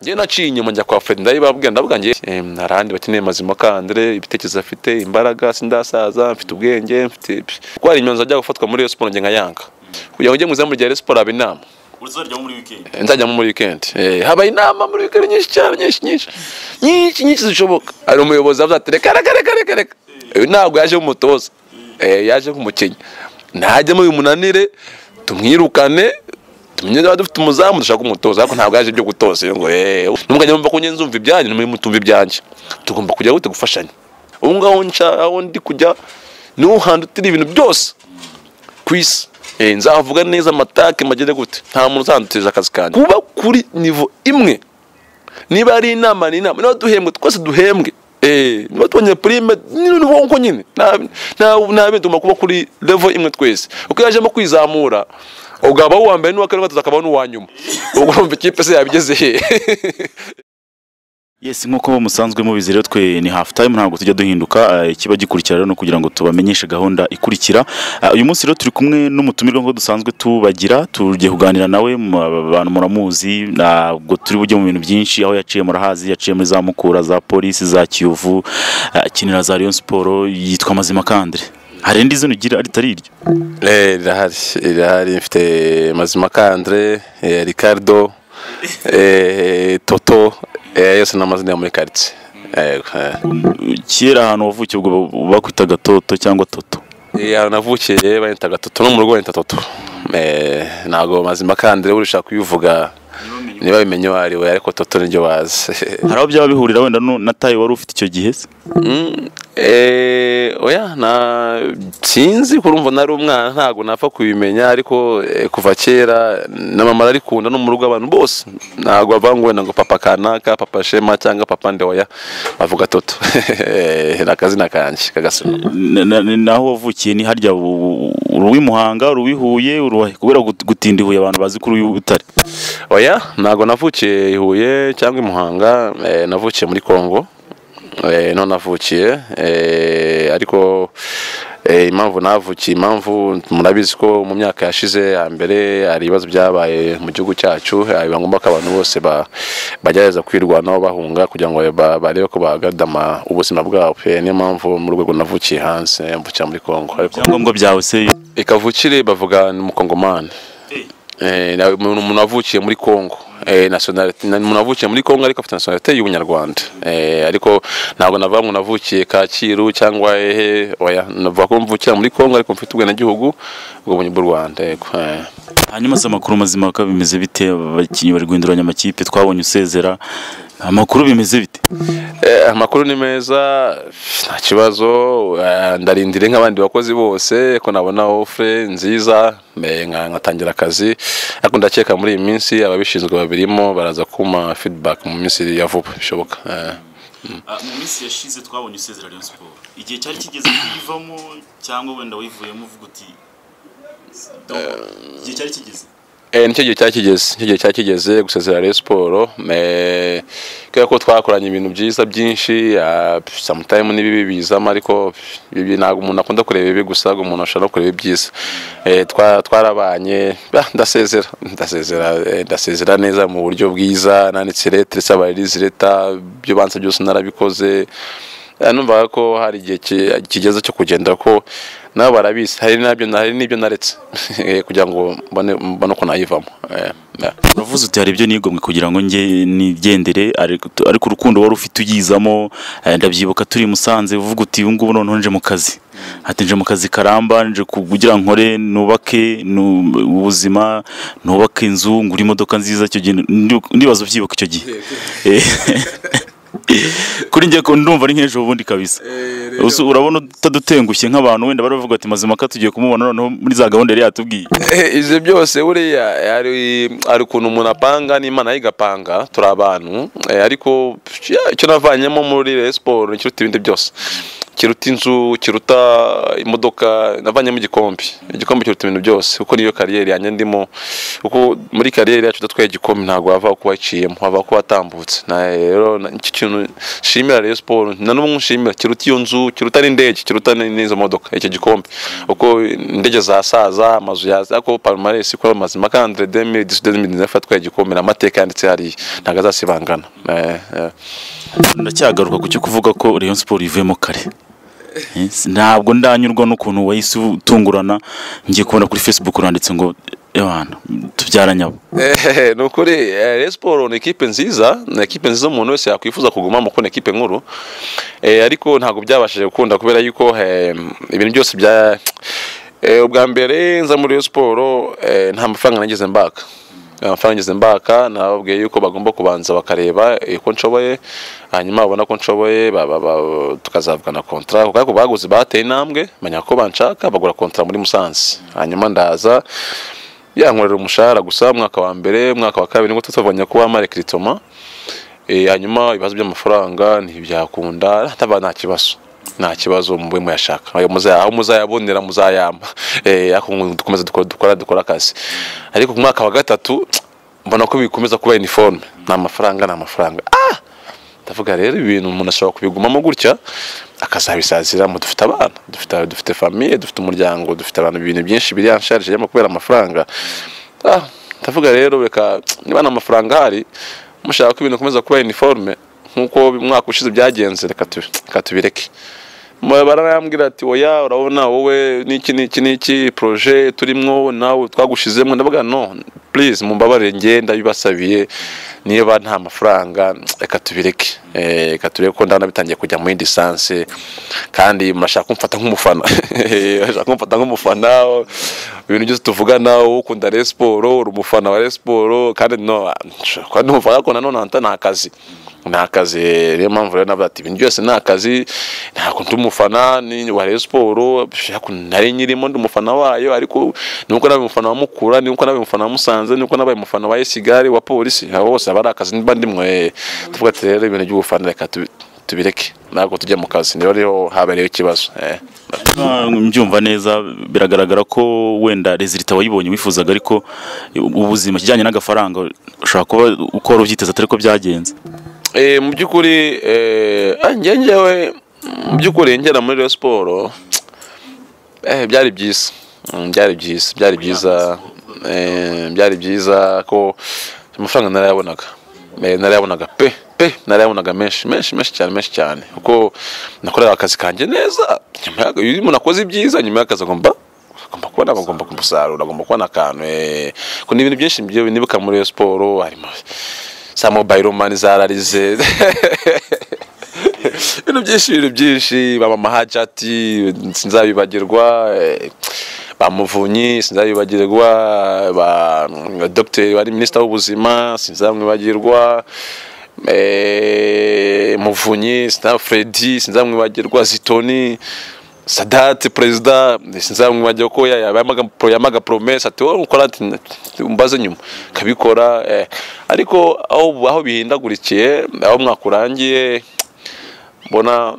njye naciye inyuma njya kwa Fred ndabibabwira ndavuga ngiye hari ahandi bakeneye mazima kandire ibitekerezo afite imbaraga sindasaza mfite ubwenge mfite kuko hari imyanzuro ajya gufatwa muri Rayon Sports njye nkayanga kugira ngo njye mu izamu rya Rayon Sports haba inama uzajya muri weekend nzajyamo muri weekend Eh, haba inama muri weekend nyinshi cyane nyinshi nyinshi nyinshi nyinshi zishoboka hari umuyobozi avuze ati reka reka reka reka reka uyu ntabwo yaje nk'umutoza Eh, yaje nk'umukinnyi ntajyemo bimunanire tumwirukane tumenye niba dufite umuzamu dushaka umutoza ariko ntabwo yaje ibyo gutoza iyo ngo eh nubwo njya mva ko njye nzumva ibyanyu nimwe mutumva ibyanjye tugomba kujya gute gufashanya ubu ngaho nca aho ndi kujya niho hantu utira ibintu byose ku isi Eh, nzavuga neza amatake magere gute nta muntu uzanduteza akazi kanjye kuba kuri nivo imwe niba ari inama ni inama niba duhembwe twese duhembwe Eh, niba tubonye prime ni nko nyine nta nta- nta bindi tugomba kuba kuri level imwe twese uko yajemo kwizamura ugaba uwa mbere n'uwa kane gatatu akaba n'uwa nyuma ubwo urumva ikipe se yabigeze he yes nk'uko musanzwe mubizi rero twe ni half time ntabwo tujya duhinduka eh, ikiba gikurikira rero ni ukugira ngo tubamenyeshe gahunda ikurikira Ah, uyu munsi rero turi kumwe n'umutumirwa nk'uko dusanzwe tubagira tugiye kuganira nawe mu- abantu muramuzi ntabwo turi bujye mu bintu byinshi aho yaciye murahazi yaciye muri za mukura za polisi za kiyovu ah, akinira za Rayon Sport yitwa Mazima Kandre hari indi zino ugira ritari iryo Eh, rirahari rirahari mfite mazima kandre eh, ricardo eh, toto eh, yose ni amazina yo muri karitsiye yego eh. kera ahantu wavukiye ubwo bakwitaga toto cyangwa toto Eh, aho navukiye bayita gatoto no mu rugo bayita toto Eh, ntabwo mazima kandre urusha kubivuga niba bimenye uwo ari we ariko toto niryo bazi hari aho byaba bihurira wenda nu- na tayi wari ufite icyo gihe se Mm, eh, oya na sinzi kurumva nari umwana ntabwo napfa kubimenya ariko eh, kuva kera na mama ararikunda no mu rugo abantu bose ntabwo bavuga ngo ngo papa kanaka papa shema cyangwa papa nde oya bavuga toto Eh, ni akazina kanjye kagasuna Na- na- na- naho wavukiye ni harya u- u- uruwi Muhanga uruwi Huye uruwa kubera gut- gutinda i Huye abantu bazi ko uruwi Butare oya ntabwo navukiye i huye cyangwa i muhanga eh, navukiye muri kongo eh, niho navukiye eh, ariko eh, impamvu navukiye impamvu murabizi ko mu myaka yashize hambere hari ibibazo byabaye mu gihugu cyacu eh, biba ngombwa ko abantu bose ba- bagerageza kwirwanaho bahunga kugira ngo ba- barebe ko bahagadama ubuzima bwabo Eh, niyo mpamvu mu rwego navukiye hanze mvukira muri kongo ariko ibyangombwa byawe se ikavukire bavuga ni umukongomani Eh, na- umuntu umuntu wavukiye muri Kongo Eh, nationality na- umuntu wavukiye muri Kongo ariko afite nationality y'ubunyarwanda Eh, ariko ntabwo navuga ngo navukiye Kacyiru cyangwa hehe oya navuga ko mvukira muri Kongo ariko mfite ubwenegihugu bw'ubumenyi bw'u Rwanda yego eh. hanyuma se amakuru mazima uko bimeze bite abakinnyi bari guhinduranya amakipe twabonye usezera amakuru bimeze bite Eh, amakuru ni meza nta kibazo eh, ndarindire nk'abandi bakozi bose ko nabona ofure nziza eh, nka- nkatangira akazi ariko ndakeka muri iyi minsi ababishinzwe babirimo baraza kuma feedback mu minsi ya vuba bishoboka eh. mu minsi yashize twabonye usezera Rayon Sport igihe cyari kigeze kuyivamo cyangwa wenda wivuyemo uvuga uti "Don't." igihe cyari kigeze Eh, nicyo gihe cyakigeze nicyo gihe cyakigeze gusezera Rayon Sport eh, kubera ko twakoranye ibintu byiza byinshi ah, sometimes n'ibibi bizamo ariko ibi ntabwo umuntu akunda kureba ibi gusa ahubwo umuntu ashobora no kureba ibyiza Eh, twa- twarabanye ah, ndasezera ndasezera eh, ndasezera neza mu buryo bwiza nanditse letter sabaririze leta byo banse byose narabikoze Eh, numvaga ko hari igihe ki- kigeze cyo kugenda ko nabo barabizi hari n'ibyo hari n'ibyo naretse Eh, kugira ngo mbone mbone uko nayivamo Eh, yeah. uravuze uti hari ibyo nigomwe kugira ngo njye nigendere ariko ariko urukundo wari ufite uyizamo eh, ndabyibuka turi i Musanze uvuga uti ubu ngubu noneho nje mu kazi ati nje mu kazi karamba nje kugira nkore nubake nu- ubuzima nubake inzu ngura imodoka nziza icyo gihe ndi- ndibaza ubyibuka icyo gihe Eh, kuri njye ko ndumva ari nk'ejo bundi kabisa Usu- urabona utadutengushye nk'abantu wenda bari bavuga ati mazima ko tugiye kumubona noneho muri za gahunda yari yatubwiye Eh, ibyo byose buriya hari hari ukuntu umuntu apanga n'imana ye igapanga turi abantu eh, ariko ya, icyo navanyemo muri Rayon Sport nicyo biruta ibindi byose kiruta inzu kiruta imodoka navanyemo igikombe igikombe kiruta ibintu byose kuko niyo kariyeri yanjye ndimo kuko muri kariyeri yacu udatwaye igikombe ntabwo wava kuba waciyemo wava kuba watambutse na rero na- iki kintu nshimira Rayon Sport na n'ubu nshimira kiruta iyo nzu kiruta n'indege kiruta n- n'izo modoka icyo gikombe kuko indege zasaza amazu yaza ariko Palmarès ikora amazima kandi 2019 atwaye igikombe ni amateka yanditse hariya ntabwo azasibangana Eh, eh. ndacyagaruka ku cyo kuvuga ko Rayon Sport ivuyemo kare Eh, si- ntabwo ndanyurwa n'ukuntu wahise utungurana ngiye kubona kuri Facebook uranditse ngo Yohana tubyaranye abo Eh, ni ukuri eh, Rayon Sport ni ikipe nziza ni ikipe nziza umuntu wese yakwifuza kugumamo kuko ni ikipe nkuru Eh, ariko ntabwo byabashije gukunda kubera yuko eh, ibintu byose bya Eh, ubwa mbere nza muri Rayon Sport eh, nta mafaranga nageze mbaka Nta amafaranga ngeze mbaka nababwiye yuko bagomba kubanza bakareba eh, ko nshoboye hanyuma babona ko nshoboye ba- ba- ba- tukazavugana kontra kuko ariko baguze bateye intambwe menya ko banshaka bagura kontra muri Musanze hanyuma ndaza yankorera umushahara gusa umwaka wa mbere umwaka wa kabiri ngo tutavanya kuba marekiritoma Eh, hanyuma ibibazo by'amafaranga ntibyakunda hataba nta kibazo nta kibazo mube muyashaka ayo muzaya- aho muzayabonera muzayamba Eh, ariko ngo dukomeze dukora dukora dukora akazi ariko ku mwaka wa gatatu mbona ko bikomeza kuba iniforme ni amafaranga ni amafaranga ah ndavuga rero ibintu umuntu ashobora kubigumamo gutya akazabisaziramo dufite abana dufite dufite famiye dufite umuryango dufite abantu ibintu byinshi biryansharije yamma kubera amafaranga ah ndavuga rero reka niba nta mafaranga ahari mushaka ko ibintu bikomeza kuba uniforme nk'uko umwaka ushize byagenze reka tubi- reka tubireke Mwe bararambwira ati oya urabona wowe niki niki niki projet turimo nawe twagushizemo ndavuga no please mumbabarire nge ndabibasabiye niba nta mafaranga reka tubireke Eh, reka turebe ko ndabona bitangiye kujya muri distance kandi murashaka kumfata nk'umufana murashaka kumfata nk'umufana ibintu byose tuvugana wowe ukunda Rayon Sport uri umufana wa Rayon Sport kandi no nshobora kuba ndi umufana ariko nanone nta- nta kazi ni akazi niyo mpamvu rero navuga ati ibintu byose ni akazi ntabwo ndi umufana ni wa Rayon Sport ariko nari nyirimo ndi umufana wayo ariko nuko nabaye umufana wa Mukura nuko nabaye umufana wa Musanze nuko nabaye umufana wa Esigari wa polisi abo bose aba ari akazi niba ndimwe eh, tuvuga ati rero ibintu by'ubufana reka tubi- tubireke ntabwo tujya mu kazi niho rero habereyeho ikibazo eh. Ah, mbyumva neza biragaragara ko wenda rezilita wayibonye wifuzaga ariko ubuzima kijyanye n'agafaranga ushobora kuba ukora ubyiteza atari ko byagenze Eh, mu by'ukuri eh, ah, njye njyewe mu by'ukuri ngera muri Rayon Sport eh, byari byiza Mm, byari byiza byari byiza eh, byari byiza ko amafaranga narayabonaga Eh, narayabonaga pe pe narayabonaga menshi menshi menshi cyane menshi cyane kuko nakorera akazi kanjye neza nyuma y'aka- iyo umuntu akoze ibyiza nyuma y'akazi agomba agomba kubona agomba kumusarura agomba kubona akantu eh, ko ni ibintu byinshi byo binibuka muri Rayon Sport harimo za mobile mani zararize ibintu byinshi ibintu byinshi ba mama hajati sinzabibagirwa eh, ba muvunyi sinzabibagirwa ba mm, dogiteri wari minisita w'ubuzima sinzamwibagirwa eh, muvunyi sinza fredi sinzamwibagirwa zitoni sadati perezida sinzamwibagirwa ko ya- yamaga pro- yamaga promesa ati wowe ukora ati umbaze nyuma kabikora eh. ariko aho aho bihindagurikiye aho mwaka urangiye mbona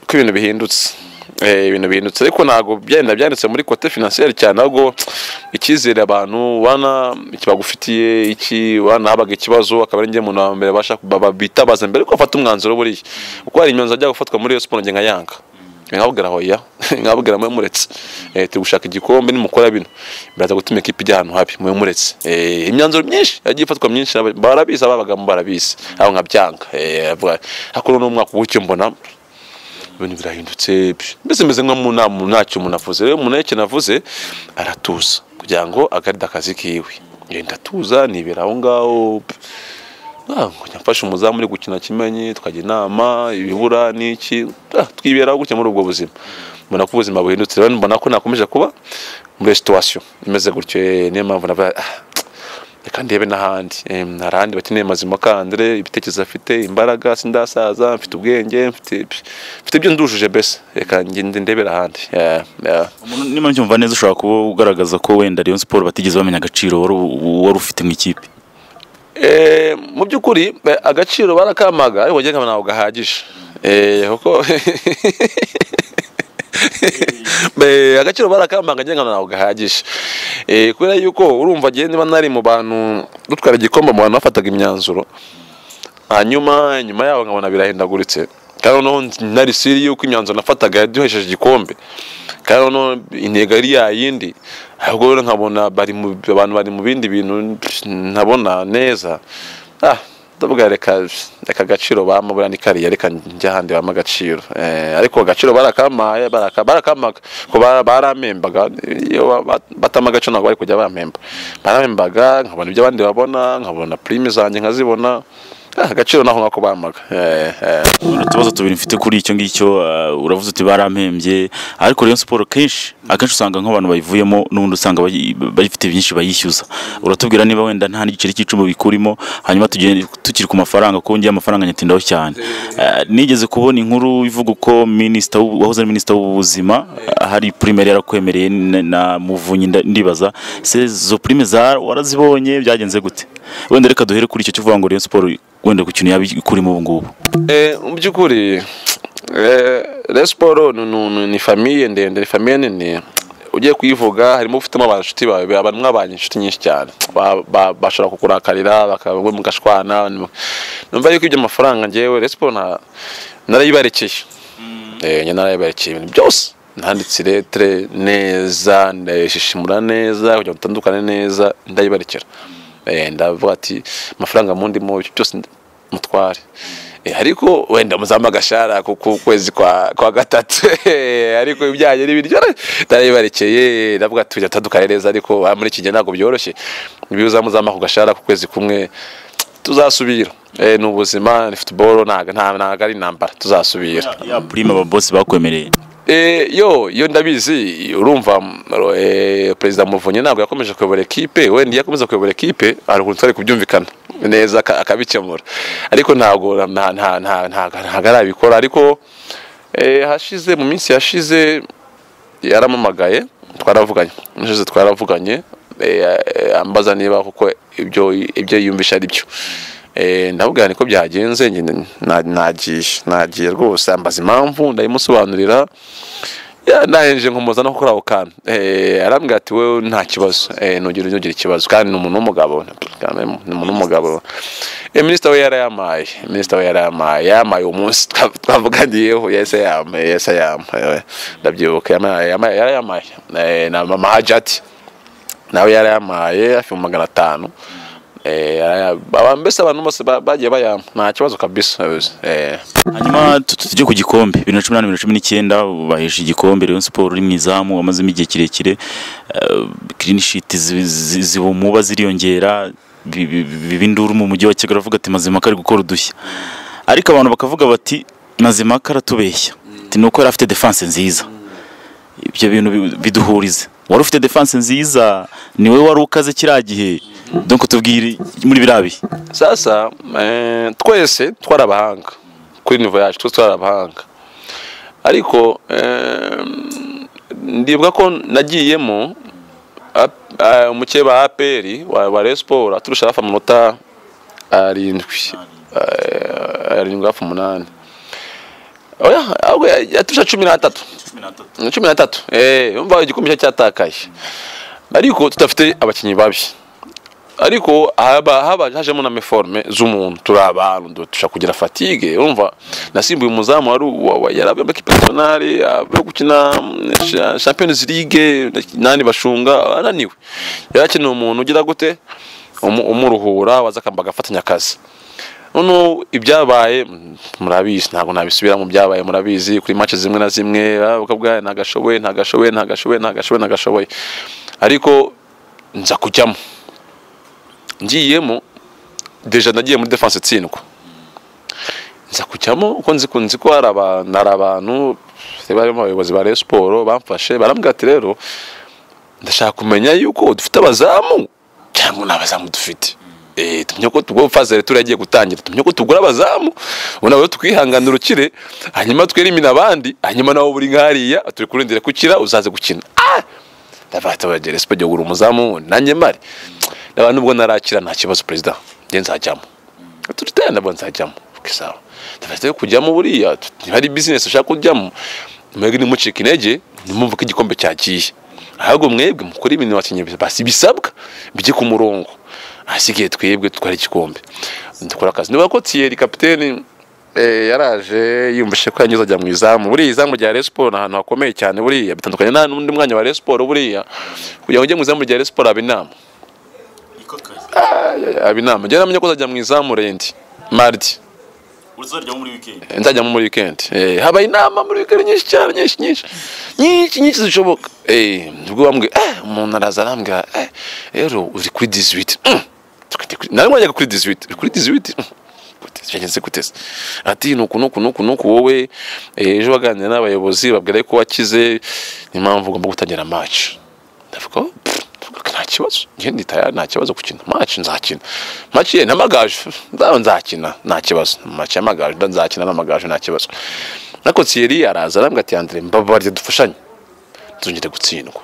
ko ibintu bihindutse Eh, ibintu bihindutse ariko ntabwo byenda byanditse muri kote finansiyeri cyane ahubwo icyizere abantu wana iki bagufitiye iki wana habaga ikibazo akaba ari njye muntu wa mbere basha baba- bitabaza mbere ko bafata umwanzuro buriya kuko hari imyanzuro ajya gufatwa muri iyo siporo njye nkayanga nkabwira hoya nkabwira mwe muretse eh, turi gushaka igikombe nimukora bino biraza gutuma ikipe ijya ahantu habi mwe muretse Eh, imyanzuro myinshi yagiye ifatwa myinshi n'aba- barabizi ababagamo barabizi aho nkabyanga Eh, avuga- ariko noneho umwaka uwucyo mbona ibintu birahindutse mbese meze nko mu nama ntacyo umuntu avuze rero umuntu yake navuze aratuza kugira ngo agaride akazi kiwe ngenda atuza nibera aho ngaho Ah, nkajya mfasha umuzamu uri gukina kimenyi tukajya inama ibibura n'iki Ah, twiberaho gutya muri ubwo buzima mbona ko ubuzima buhindutse rero mbona ko nakomeje kuba muri situwasiyo imeze gutyo eh, niyo mpamvu navuga "Ah, reka ndebe n'ahandi Em, hari ahandi bakeneye mazima kandire ibitekerezo afite imbaraga sindasaza mfite ubwenge mfite mfite ibyo ndujuje mbese reka ngende ndebera ahandi Yeah, yeah. Umuntu niba mbyumva neza ushobora kuba ugaragaza ko wenda Rayon Sport batigeze bamenya agaciro wari u- wari ufite mu ikipe Eh, mu by'ukuri eh, agaciro barakampaga ariko njye nkabona ntabwo gahagije Eh, kuko Eh, agaciro barakambanganye ngo ntabwo gahagije Eh, kubera yuko urumva ngewe niba nari mu bantu dutwara igikombe mu bantu bafataga imyanzuro hanyuma nyuma yaho nkabona birahindaguritse kandi noneho nari siri yuko imyanzuro nafataga duhesheje igikombe kandi noneho intego yari yayindi ahubwo rero nkabona bari mu abantu bari mu bindi bintu ntabona neza ah ndavuga reka reka agaciro bamubura ni kariya reka njya ahandi bama agaciro Eh, ariko agaciro barakamaye baraka- barakamaga ko bara- baramembaga iyo ba- ba- batama agace ntabwo bari kujya bampemba baramembaga nkabona ibyo abandi babona nkabona prime zanjye nkazibona Ah, agaciro naho nkako bamaga Eh, eh. utubazo tubiri mfite kuri icyo ngicyo ah, uravuze uti barampembye ariko Rayon Sport kenshi akenshi usanga nk'abantu bayivuyemo n'ubundi usanga bayi- bayifite byinshi bayishyuza uratubwira niba wenda nta n'igiceri cy'icumi bikurimo hanyuma tugende- tukiri ku mafaranga kuko ngewe amafaranga nyatindaho cyane Ah, nigeze kubona inkuru ivuga uko minisita w'ubu- wahoze ari minisita w'ubuzima ah, hari prime yari yarakwemereye na- na muvunyi nda- ndibaza se izo prime za- warazibonye byagenze gute wenda reka duhere kuri icyo kivuga ngo Rayon Sport wenda ku kintu yaba ikurimo ubu ngubu Eh, mu by'ukuri resiporo ni famiye ndende ni famiye nini ugiye kuyivuga harimo ufitemo abashuti bawe abantu mwabanye inshuti nyinshi cyane Ba- ba- bashobora kukurakarira bakaba mugashwana numva yuko ibyo amafaranga ngewe resiporo narayibarekeye Eh, njye narayibarekeye ibintu byose nanditse iretire neza ndayishishimura neza kugira ngo dutandukane neza ndayibarekera Eh, ndavuga ati amafaranga mundimo ibyo byose ndi- mutware Eh, ariko wenda muzampa agashara ku ku kwezi kwa kwa gatatu Eh, ariko ibyanjye n'ibiryo ndarayibarekeye ndavuga ati tujya dutandukane neza ariko ah, muri iki gihe ntabwo byoroshye niba uzamuzampa ku gashara ku kwezi kumwe tuzasubira Eh, ni ubuzima ni futuboro ntabwo nta- ntabwo ari intambara tuzasubira ya prime ababosi bakwemereye Eh, yo yo ndabizi urumva m- ro- eh, perezida muvunyi ntabwo yakomeje kuyobora ekipe wenda iyo akomeza kuyobora ekipe hari ukuntu twari kubyumvikana neza aka- akabikemura ariko ntabwo nta- nta- nta- nta- ntabwo arabikora ariko eh, hashize mu minsi yashize yaramamagaye twaravuganye nijoro twaravuganye eh, eh, ambaza niba kuko ibyo ibyo yiyumvisha ari byo Eh, ndamubwira niko byagenze njye na- nagiye nagiye rwose ambaza impamvu ndayimusobanurira ya, nahenje nkomoza no kuri ako kantu Eh, arambwira ati wowe nta kibazo Eh, ntugire ntugire ikibazo kandi ni umuntu w'umugabo Kandi ni umuntu w'umugabo Eh, minisita we yarayamaye minisita we yarayamaye yamaye uwo munsi twa- twavuganiyeho yese yamaye yese yamaye ndabyibuka yamaye yamaye- yarayamaye Eh, na mama hajati nawe yarayamaye hafi mu magana atanu Eh, yaraya- aba- mbese abantu bose ba- bagiye bayampa nta kibazo kabisa Eh, hanyuma tu- tu- tujye ku gikombe bibiri na cumi n'umunani bibiri na cumi n'icyenda bahesha igikombe Rayon Sport uri mu izamu wamazemo igihe kirekire kirinishiti zibumuba ziriyongera bi- bi- bi- biba induru mu mujyi wa Kigali aravuga ati mazimaka ari gukora udushya ariko abantu bakavuga bati mazimaka aratubeshya Ati, ni uko yari afite defense nziza ibyo bintu bi- biduhuriza wari ufite defense nziza ni wowe wari ukaze kiriya gihe donc tubwire muri biriya bihe sasa eh, twese twari abahanga kuri nivo yacu twese twari abahanga ariko eh, ndibuka ko nagiyemo ap- eh, umukeba wa aperi wa wa Rayon Sport aturusha hafi amanota arindwi Eh, arindwi hafi umunani oya ahubwo yaturusha cumi n'atatu cumi n'atatu na cumi na tatu eh, umva igikombe cya- cyatakaye ariko tudafite abakinnyi babi ariko haba haba hajemo na meforme z'umuntu turi abantu du- dushaka kugira fatigue urumva nasimbuye umuzamu wari wa- wa- yari abamba equipe nationale yo gukina mm, cha- Champions League nani bashunga ananiwe yarakeneye umuntu ugira gute Umu- umuruhura waza akamba agafatanya akazi noneho ibyabaye mm, murabizi ntabwo nabisubiramo byabaye murabizi kuri match zimwe na zimwe bakabwa ntagashoboye ntagashoboye ntagashoboye ntagashoboye ntagashoboye ariko nza kujyamo ngiyemo deja nagiye muri defense itsindwa nza kujyamo uko nzi ko nzi ko hari abantu hari abantu barimo abayobozi ba Rayon Sport bamfashe barambwira ati rero ndashaka kumenya yuko dufite abazamu cyangwa nta bazamu dufite Eh, tumenya ko tugomba fazere turagiye gutangira tumenya ko tugura abazamu ubu nawe twihangana urukire hanyuma twerimina abandi hanyuma nawe buri nkariya turi kurindira gukira uzaze gukina ah! ndavuga ati abagere sipo jya ugura umuzamu nanjye mari n'abantu ubwo narakira nta kibazo perezida njye nzajyamo turi tayana nabo nzajyamo sawa dufite yo kujyamo buriya hari bizinesi ushaka kujyamo mwebwe ntimucike intege ntimwumve ko igikombe cyagiye ahubwo mwebwe mukora ibintu abakinnyi basi bisabwa bijye ku murongo ahasigaye twebwe dutwara igikombe dukora akazi niba kotiyeri kapiteni eh, yaraje yiyumvise ko yanyuze ajya mu izamu buriya izamu rya Rayon Sport ni ahantu hakomeye cyane buriya bitandukanye nta n'undi mwanya wa Rayon Sport buriya kugira ngo ujye mu izamu rya Rayon Sport haba inama niko kazi haba inama njyewe namenye ko uzajya mu izamu rendi mardi uzarya muri weekend nzajya muri weekend eh, habaye inama muri weekend nyinshi cyane nyinshi nyinshi nyinshi nyinshi zishoboka eh, ubwo bambwiye eh, umuntu araza arambwira eh, rero uri kuri 18 Mm. Tukajya kuri- nari mwajyaga kuri 18 uri kuri 18 Mm. Gute se, byageze gute se ati nuku nuku nuku nuku wowe eh, ejo waganira n'abayobozi babwira ko wakize niyo mpamvu ugomba gutangira match ndavuga oh, pff, ndavuga, nta kibazo njye nditaya nta kibazo gukina match nzakina match ye n'amagaju nzaho nzakina nta kibazo match y'amagaju nda nzakina n'amagaju nta kibazo na konsiyeri araza arambwira ati Andre mbabarire dufashanye tuzongere gutsindwa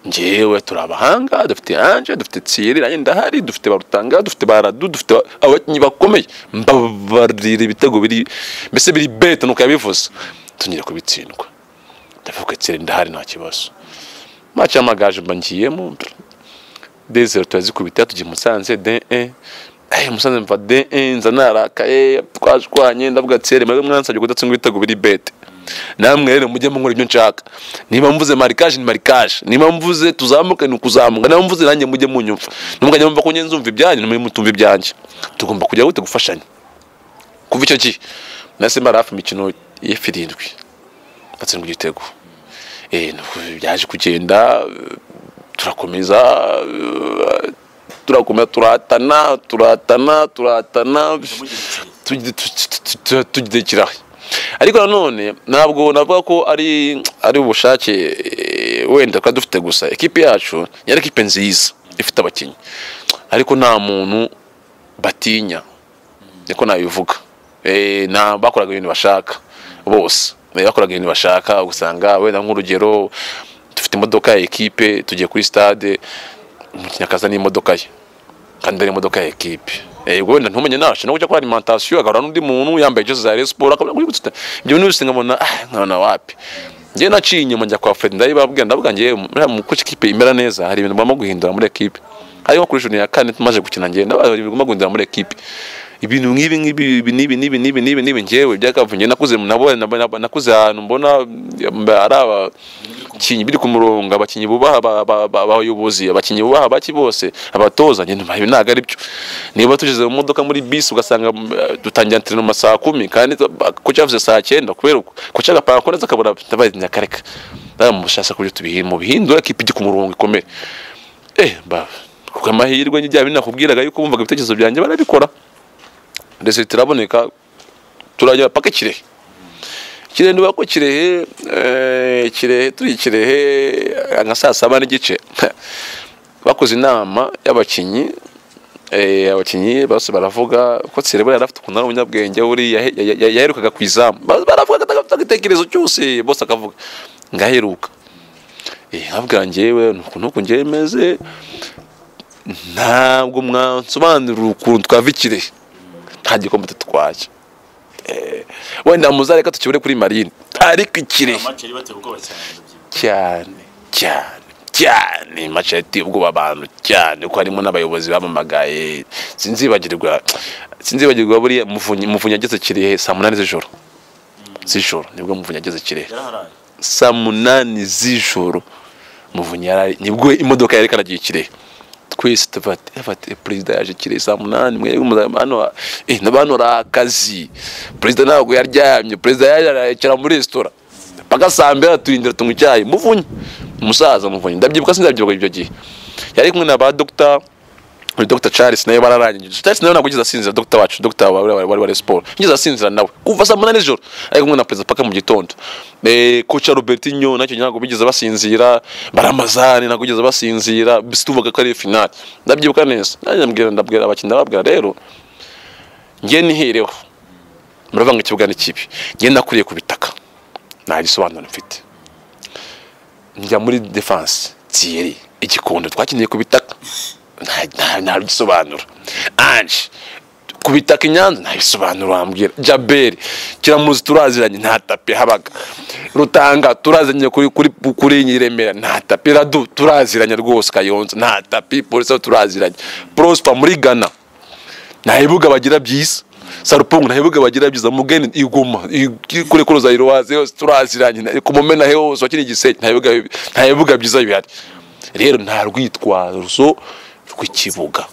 njyewe turi abahanga dufite anje dufite tsiyeri nanjye ndahari dufite barutanga dufite baradu dufite ba- abakinnyi bakomeye mbabarira ibitego biri mbese biri beta nuko yabivuze tuzongere kubitsindwa ndavuga tsiyeri ndahari nta kibazo match y'amagaju mba ngiyemo dezero turazikubita tugiye musanze de e Eh, musanze mva de e nza narakaye twashwanye ndavuga tsere mwebwe mwansabye kudatsinda ibitego biri bete namwe rero mujye munkora ibyo nshaka niba mvuze marikaje ni marikaje niba mvuze tuzamuke ni ukuzamuka niba mvuze nanjye mujye munyumva nimugajya mumva ko njye nzumva ibyanyu nimwe mutumva ibyanjye tugomba kujya gute gufashanya kuva icyo gihe nahise mara hafi imikino y'ifirindwi atsindwa igitego eh, nuko byaje kugenda turakomeza eh, turakomeza turatana turatana turatana ntimugeretse tugi- tu- tu- tu- tu- tugikiraho ariko nanone ntabwo navuga ko ari ari ubushake eh, wenda twari dufite gusa ekipi yacu yari ekipe nziza ifite abakinnyi ariko nta muntu batinya niko nabivuga Eh, nta bakoraga ibintu bashaka bose Eh, bakoraga ibintu bashaka usanga wenda nk'urugero dufite imodoka ya ekipe tugiye kuri stade umukinnyi akaza n'imodoka ye kandi ari imodoka ya ekipe yego wenda ntumenye nashe no kujya kuri alimentation agahura n'undi muntu yambaye jezi za Rayon Sport akabona kuri gutsuta ibyo bintu bise nkabona ah nkabona wapi njye naciye inyuma njya kwa Fred ndabibabwira ndavuga njye muriya mu kuko ekipe imera neza hari ibintu bagomba guhindura muri ekipe hari nko kuri juni ya kane tumaze gukina njye ndabaza ibintu bagomba guhindura muri ekipe ibintu nk'ibi nk'ibi ibi n'ibi n'ibi n'ibi n'ibi n'ibi njyewe byakavuye njye nakuze nabo nabo- nakuze ahantu mbona eh, ari aba abakinnyi biri ku murongo abakinnyi bubaha aba- aba- aba- abayobozi abakinnyi bubaha abaki bose abatoza njye numva ibi ntabwo ari byo niba tugeze mu modoka muri bisi ugasanga mm, eh, dutangira entraînement saa kumi kandi ko cyavuze saa cyenda kubera uko ko cyagapanga ko neza akabura ndabaye nyakareka ndamushatse kubyo tubihimo bihindura kipe ijye ku murongo ikomere eh ba ku amahirwe njye bya bindi nakubwiraga yuko bumvaga ibitekerezo byanjye barabikora resultat iraboneka turajya paka kirehe kirehe niba ko kirehe eh, kirehe turi kirehe eh, nka saa saba n'igice bakoze inama y'abakinnyi eh, abakinnyi bose baravuga ko Tsirebo yari afite ukuntu ari umunyabwenge buriya yahe- ya- ya- yaherukaga ku izamu Ba- baravuga atagafite igitekerezo cyose bose akavuga ngaheruka nkabwira njyewe ni ukuntu uku njyewe meze ntabwo mwansobanurira ukuntu twava ikirehe nta gikombe tutwaye Eh, wenda muzareka tukibure kuri marine ariko ikirehe amace yari bateye ubwoba cyane ndabyibuka cyane cyane cyane mace yateye ubwoba abantu cyane ko harimo n'abayobozi bamamagaye sinzibagirwa sinzibagirwa buriya muvunyi muvunyi ageze kirehe saa munani z'ijoro z'ijoro nibwo muvunyi ageze kirehe yaraharaye saa munani z'ijoro muvunyi yarari nibwo imodoka yari karagiye kirehe twese tufate yafate perezida yaje kirehe saa munani mwebwe muzaba hano eh n'abantu ari akazi perezida ntabwo yaryamye perezida yaje aricara muri resitora paka saa mbere atuyindira tunywa icyayi muvunyi umusaza muvunyi ndabyibuka sindabyibuka ibyo gihe yari kumwe na ba dogita muri Dr Charles nawe bararangije Charles nawe ntabwo ugeze asinzira Dr wacu Dr wa- wa- wari wari sport ugeze asinzira nawe kuva saa munani z'ijoro ari kumwe na perezida paka mu gitondo eh coach Robertinho nacyo ntabwo bigeze basinzira baramazani ntabwo bigeze basinzira bisi tuvuga ko ari finale ndabyibuka neza nanjye ndabwira ndabwira abakinnyi ndababwira rero njye nihireho muravuga ngo ikibuga ni kibi njye nakuriye ku bitaka nta gisobanuro mfite njya muri defense tiyeri igikondo twakiniye ku bitaka nta- nta nta gisobanuro anje ku bitaka i nyanza ntabisobanuro wambwira jaberi kiramuzi turaziranye nta tapi habaga rutanga turaziranye kuri kuri kuri iyi remera nta tapi radu turaziranye rwose kayonza nta tapi polisi aho turaziranye prosper muri ghana nta bibuga bagira byiza sarupungu nta bibuga bagira byiza mugeni iguma i- kuri kuruza iruwaze yose turaziranye na- ku mumena hose wakina igisenge nta bibuga nta bibuga byiza bihari rero nta rwitwazo rw'ikibuga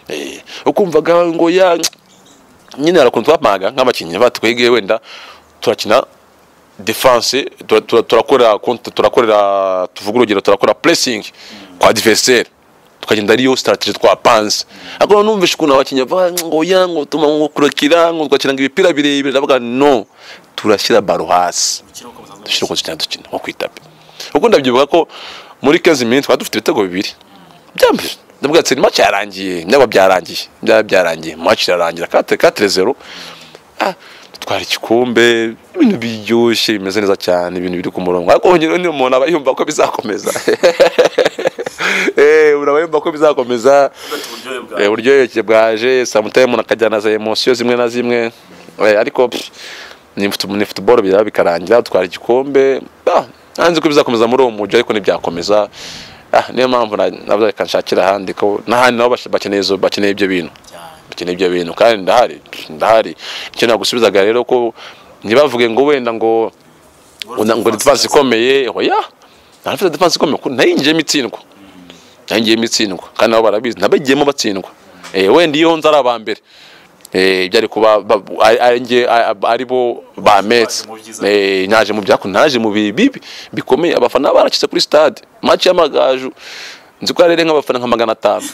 Eh, ukumvaga ngo ya nyine hari ukuntu twapanga nk'abakinnyi batwegeye wenda turakina defense tura- tura- turakorera konti turakorera tuvuga urugero turakora pressing kwa adversaire tukagenda ariyo strategy twapanze ariko numvishe ukuntu abakinnyi bava ngo ya ngo tuma ngo kurakira ngo tugakina ngo ibipira birebire ndavuga no turashyira baro hasi Gukina uko musanzwe dushyira uko dukina dukina nko ku itapi kuko ndabyibuka ko muri kezi minini twari dufite ibitego bibiri byambere ndavuga ati match yarangiye byaba byarangiye byaba byarangiye match irarangira kate kate zero Ah, dutwara igikombe ibintu biryoshye bimeze neza cyane ibintu biri ku murongo ariko honyine niyo umuntu aba yumva ko bizakomeza eh uraba yumva ko bizakomeza bafite uburyohe bwa Eh, uburyoheke bwaje samutaye umuntu akajyana za emosiyo zimwe na zimwe Eh, ariko pff, ni futu- ni futuboro biraba bikarangira dutwara igikombe Ah, ntanzi ko bizakomeza muri uwo mujyi ariko ntibyakomeza Ah, niyo mpamvu na- navuze reka nshakire ahandi ko n'ahandi nabo bash- bakeneye izo- bakeneye ibyo bintu cyane bakeneye ibyo bintu kandi ndahari ndahari icyo nagusubizaga rero ko ntibavuge ngo wenda ngo ngo ngo defense ikomeye oya nafite defense ikomeye kuko nayo yinjiyemo itsindwa nayo yinjiyemo itsindwa kandi nabo barabizi nabagiyemo batsindwa eh wenda iyo nza ari aba mbere eh ibyo ari kuba ba- ari- ari njye- ari- ari bo bametse Waje mu byiza. eh naje mu byakunda naje mu bibi bibi bikomeye abafana baracitse kuri stade match y'amagaju nzi ko yarere nk'abafana nka magana atanu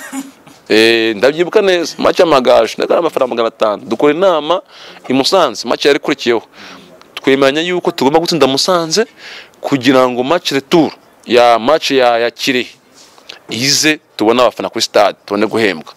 Eh, ndabyibuka neza match y'amagaju ndakora amafaranga magana atanu dukora inama i Musanze match yari ikurikiyeho twemeranya yuko tugomba gutsinda Musanze kugira ngo match retour ya match ya, ya Kirehe ize tubone abafana kuri stade tubone guhembwa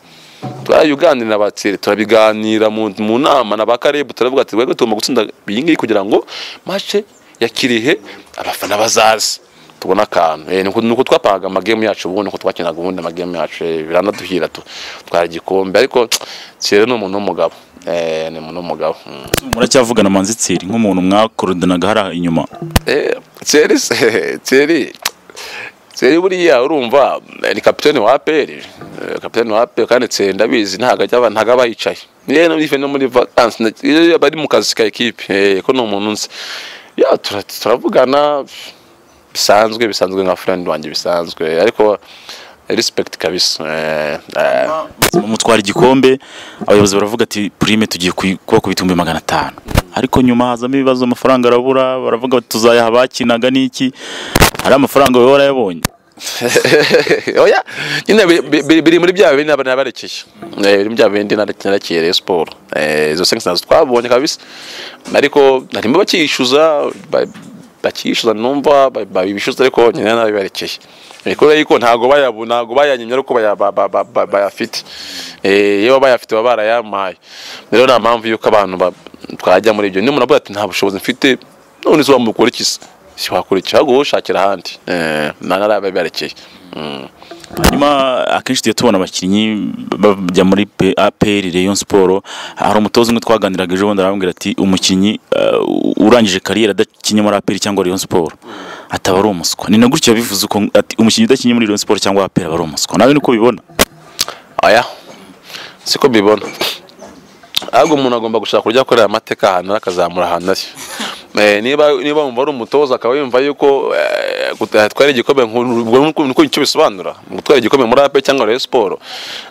twarayuganira abatsere turabiganira mu, mu nama na ba Caleb turavuga ati wego tugomba gutsinda iyi ngiyi kugira ngo match ya Kirehe abafana bazaze tubona akantu eh, nuko nuko twapangaga amagame yacu ubundi nuko twakinaga ubundi amagame yacu eh, biranaduhira tu twara igikombe ariko Thierry ni umuntu w'umugabo eh, ni umuntu w'umugabo mm. muracyavugana manzitsiri nk'umuntu mwakorudanaga hariya inyuma Eh, Thierry se- Thierry Thierry buriya urumva eh, ni kapiteni wa APR eh, kapiteni wa APR kandi Thierry ndabizi ntabwo ajya aba- ntabwo aba yicaye niyo no ife no muri vacances na- iyo aba ari mu kazi ka ekipe eh, ko ni umuntu nzi ya tura- turavugana bisanzwe bisanzwe nka friend wanjye bisanzwe ariko respect kabisa eh, eh, Mu mutwara igikombe abayobozi baravuga ati purime tugiye kuyi- kuba ku bitumbi magana atanu ariko nyuma hazamo ibibazo amafaranga arabura baravuga bati tuzayaha abakinaga n'iki ari amafaranga wowe warayabonye oya nyine bi- bi- bi- biri muri bya bindi naba nabarekeye Eh, biri muri bya bindi nare- narekeye Rayon Sport Eh, izo sengisi nazo twabonye kabisa ariko harimo bakiyishyuza ba- bakiyishyuza numva ba- babishyuza ariko nyine nabibarekeye Eh, kubera yuko ntabwo bayabu ntabwo bayanyimye ariko baya- ba- ba- ba- ba- bayafite Eh, iyo bayafite baba barayamaye rero nta mpamvu y'uko abantu ba- twajya muri ibyo niyo umuntu avuga ati nta bushobozi mfite none se wamukora iki se si wakora iki ahubwo wowe shakira ahandi Eh, nta narabibarekeye hanyuma akenshi tujya tubona abakinnyi bajya muri P- APR Rayon Sport hari umutoza umwe twaganiraga ejo bundi arambwira ati umukinnyi eh, urangije kariyeri adakinnye muri APR cyangwa Rayon Sport ataba ari umuswa ni na gutyo bivuze uko ati umukinnyi udakinnye muri Rayon Sport cyangwa APR aba ari umuswa nawe niko bibona aya siko mbibona ahubwo umuntu agomba gushaka kurya akorera amateka ahantu ari, akazamura ahantu ari Eh, niba niba wumva ari umutoza akaba yumva yuko eh, gutwara igikombe nku- ubwo nuko nuko icyo bisobanura gutwara igikombe muri ape cyangwa Rayon Sport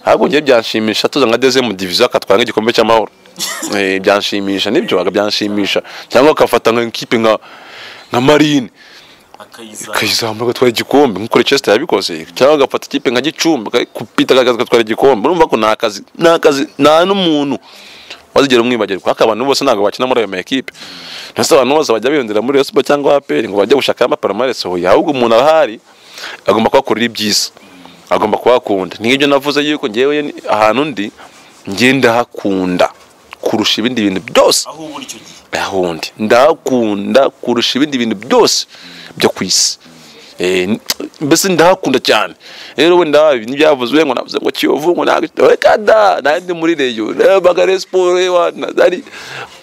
ahubwo njye byanshimisha tuza nka deuxième division akatwara nk'igikombe cy'amahoro Eh, byanshimisha nibyo byanshimisha cyangwa akafata nka ikipe nka nka marine akayizana kayizamura agatwara igikombe nk'uko Leicester yabikoze cyangwa agafata ikipe nka Gicumbi akayikupita akagaruka agatwara igikombe urumva ko nta kazi nta kazi nta n'umuntu wazigera umwibagirwa ariko abantu bose ntabwo bakina muri ayo ma ekipe ndetse abantu bose bajya biyondera muri Rayon Sport cyangwa APR ngo bajye gushaka amaparomarese hoya ahubwo umuntu arahari agomba kuhakorera ibyiza agomba kuhakunda nk'ibyo navuze yuko ngewe ahantu ndi ngenda hakunda kurusha ibindi bintu byose aho uba uri icyo gihe ahundi ndahakunda kurusha ibindi bintu byose byo ku isi Eh, n- mbese ndahakunda cyane rero wenda ntibyavuzwe ngo navuze ngo kiyovu ngo ntabwo reka da nanjye ndi muri reyo numvaga Rayon siporo eh, wana, ari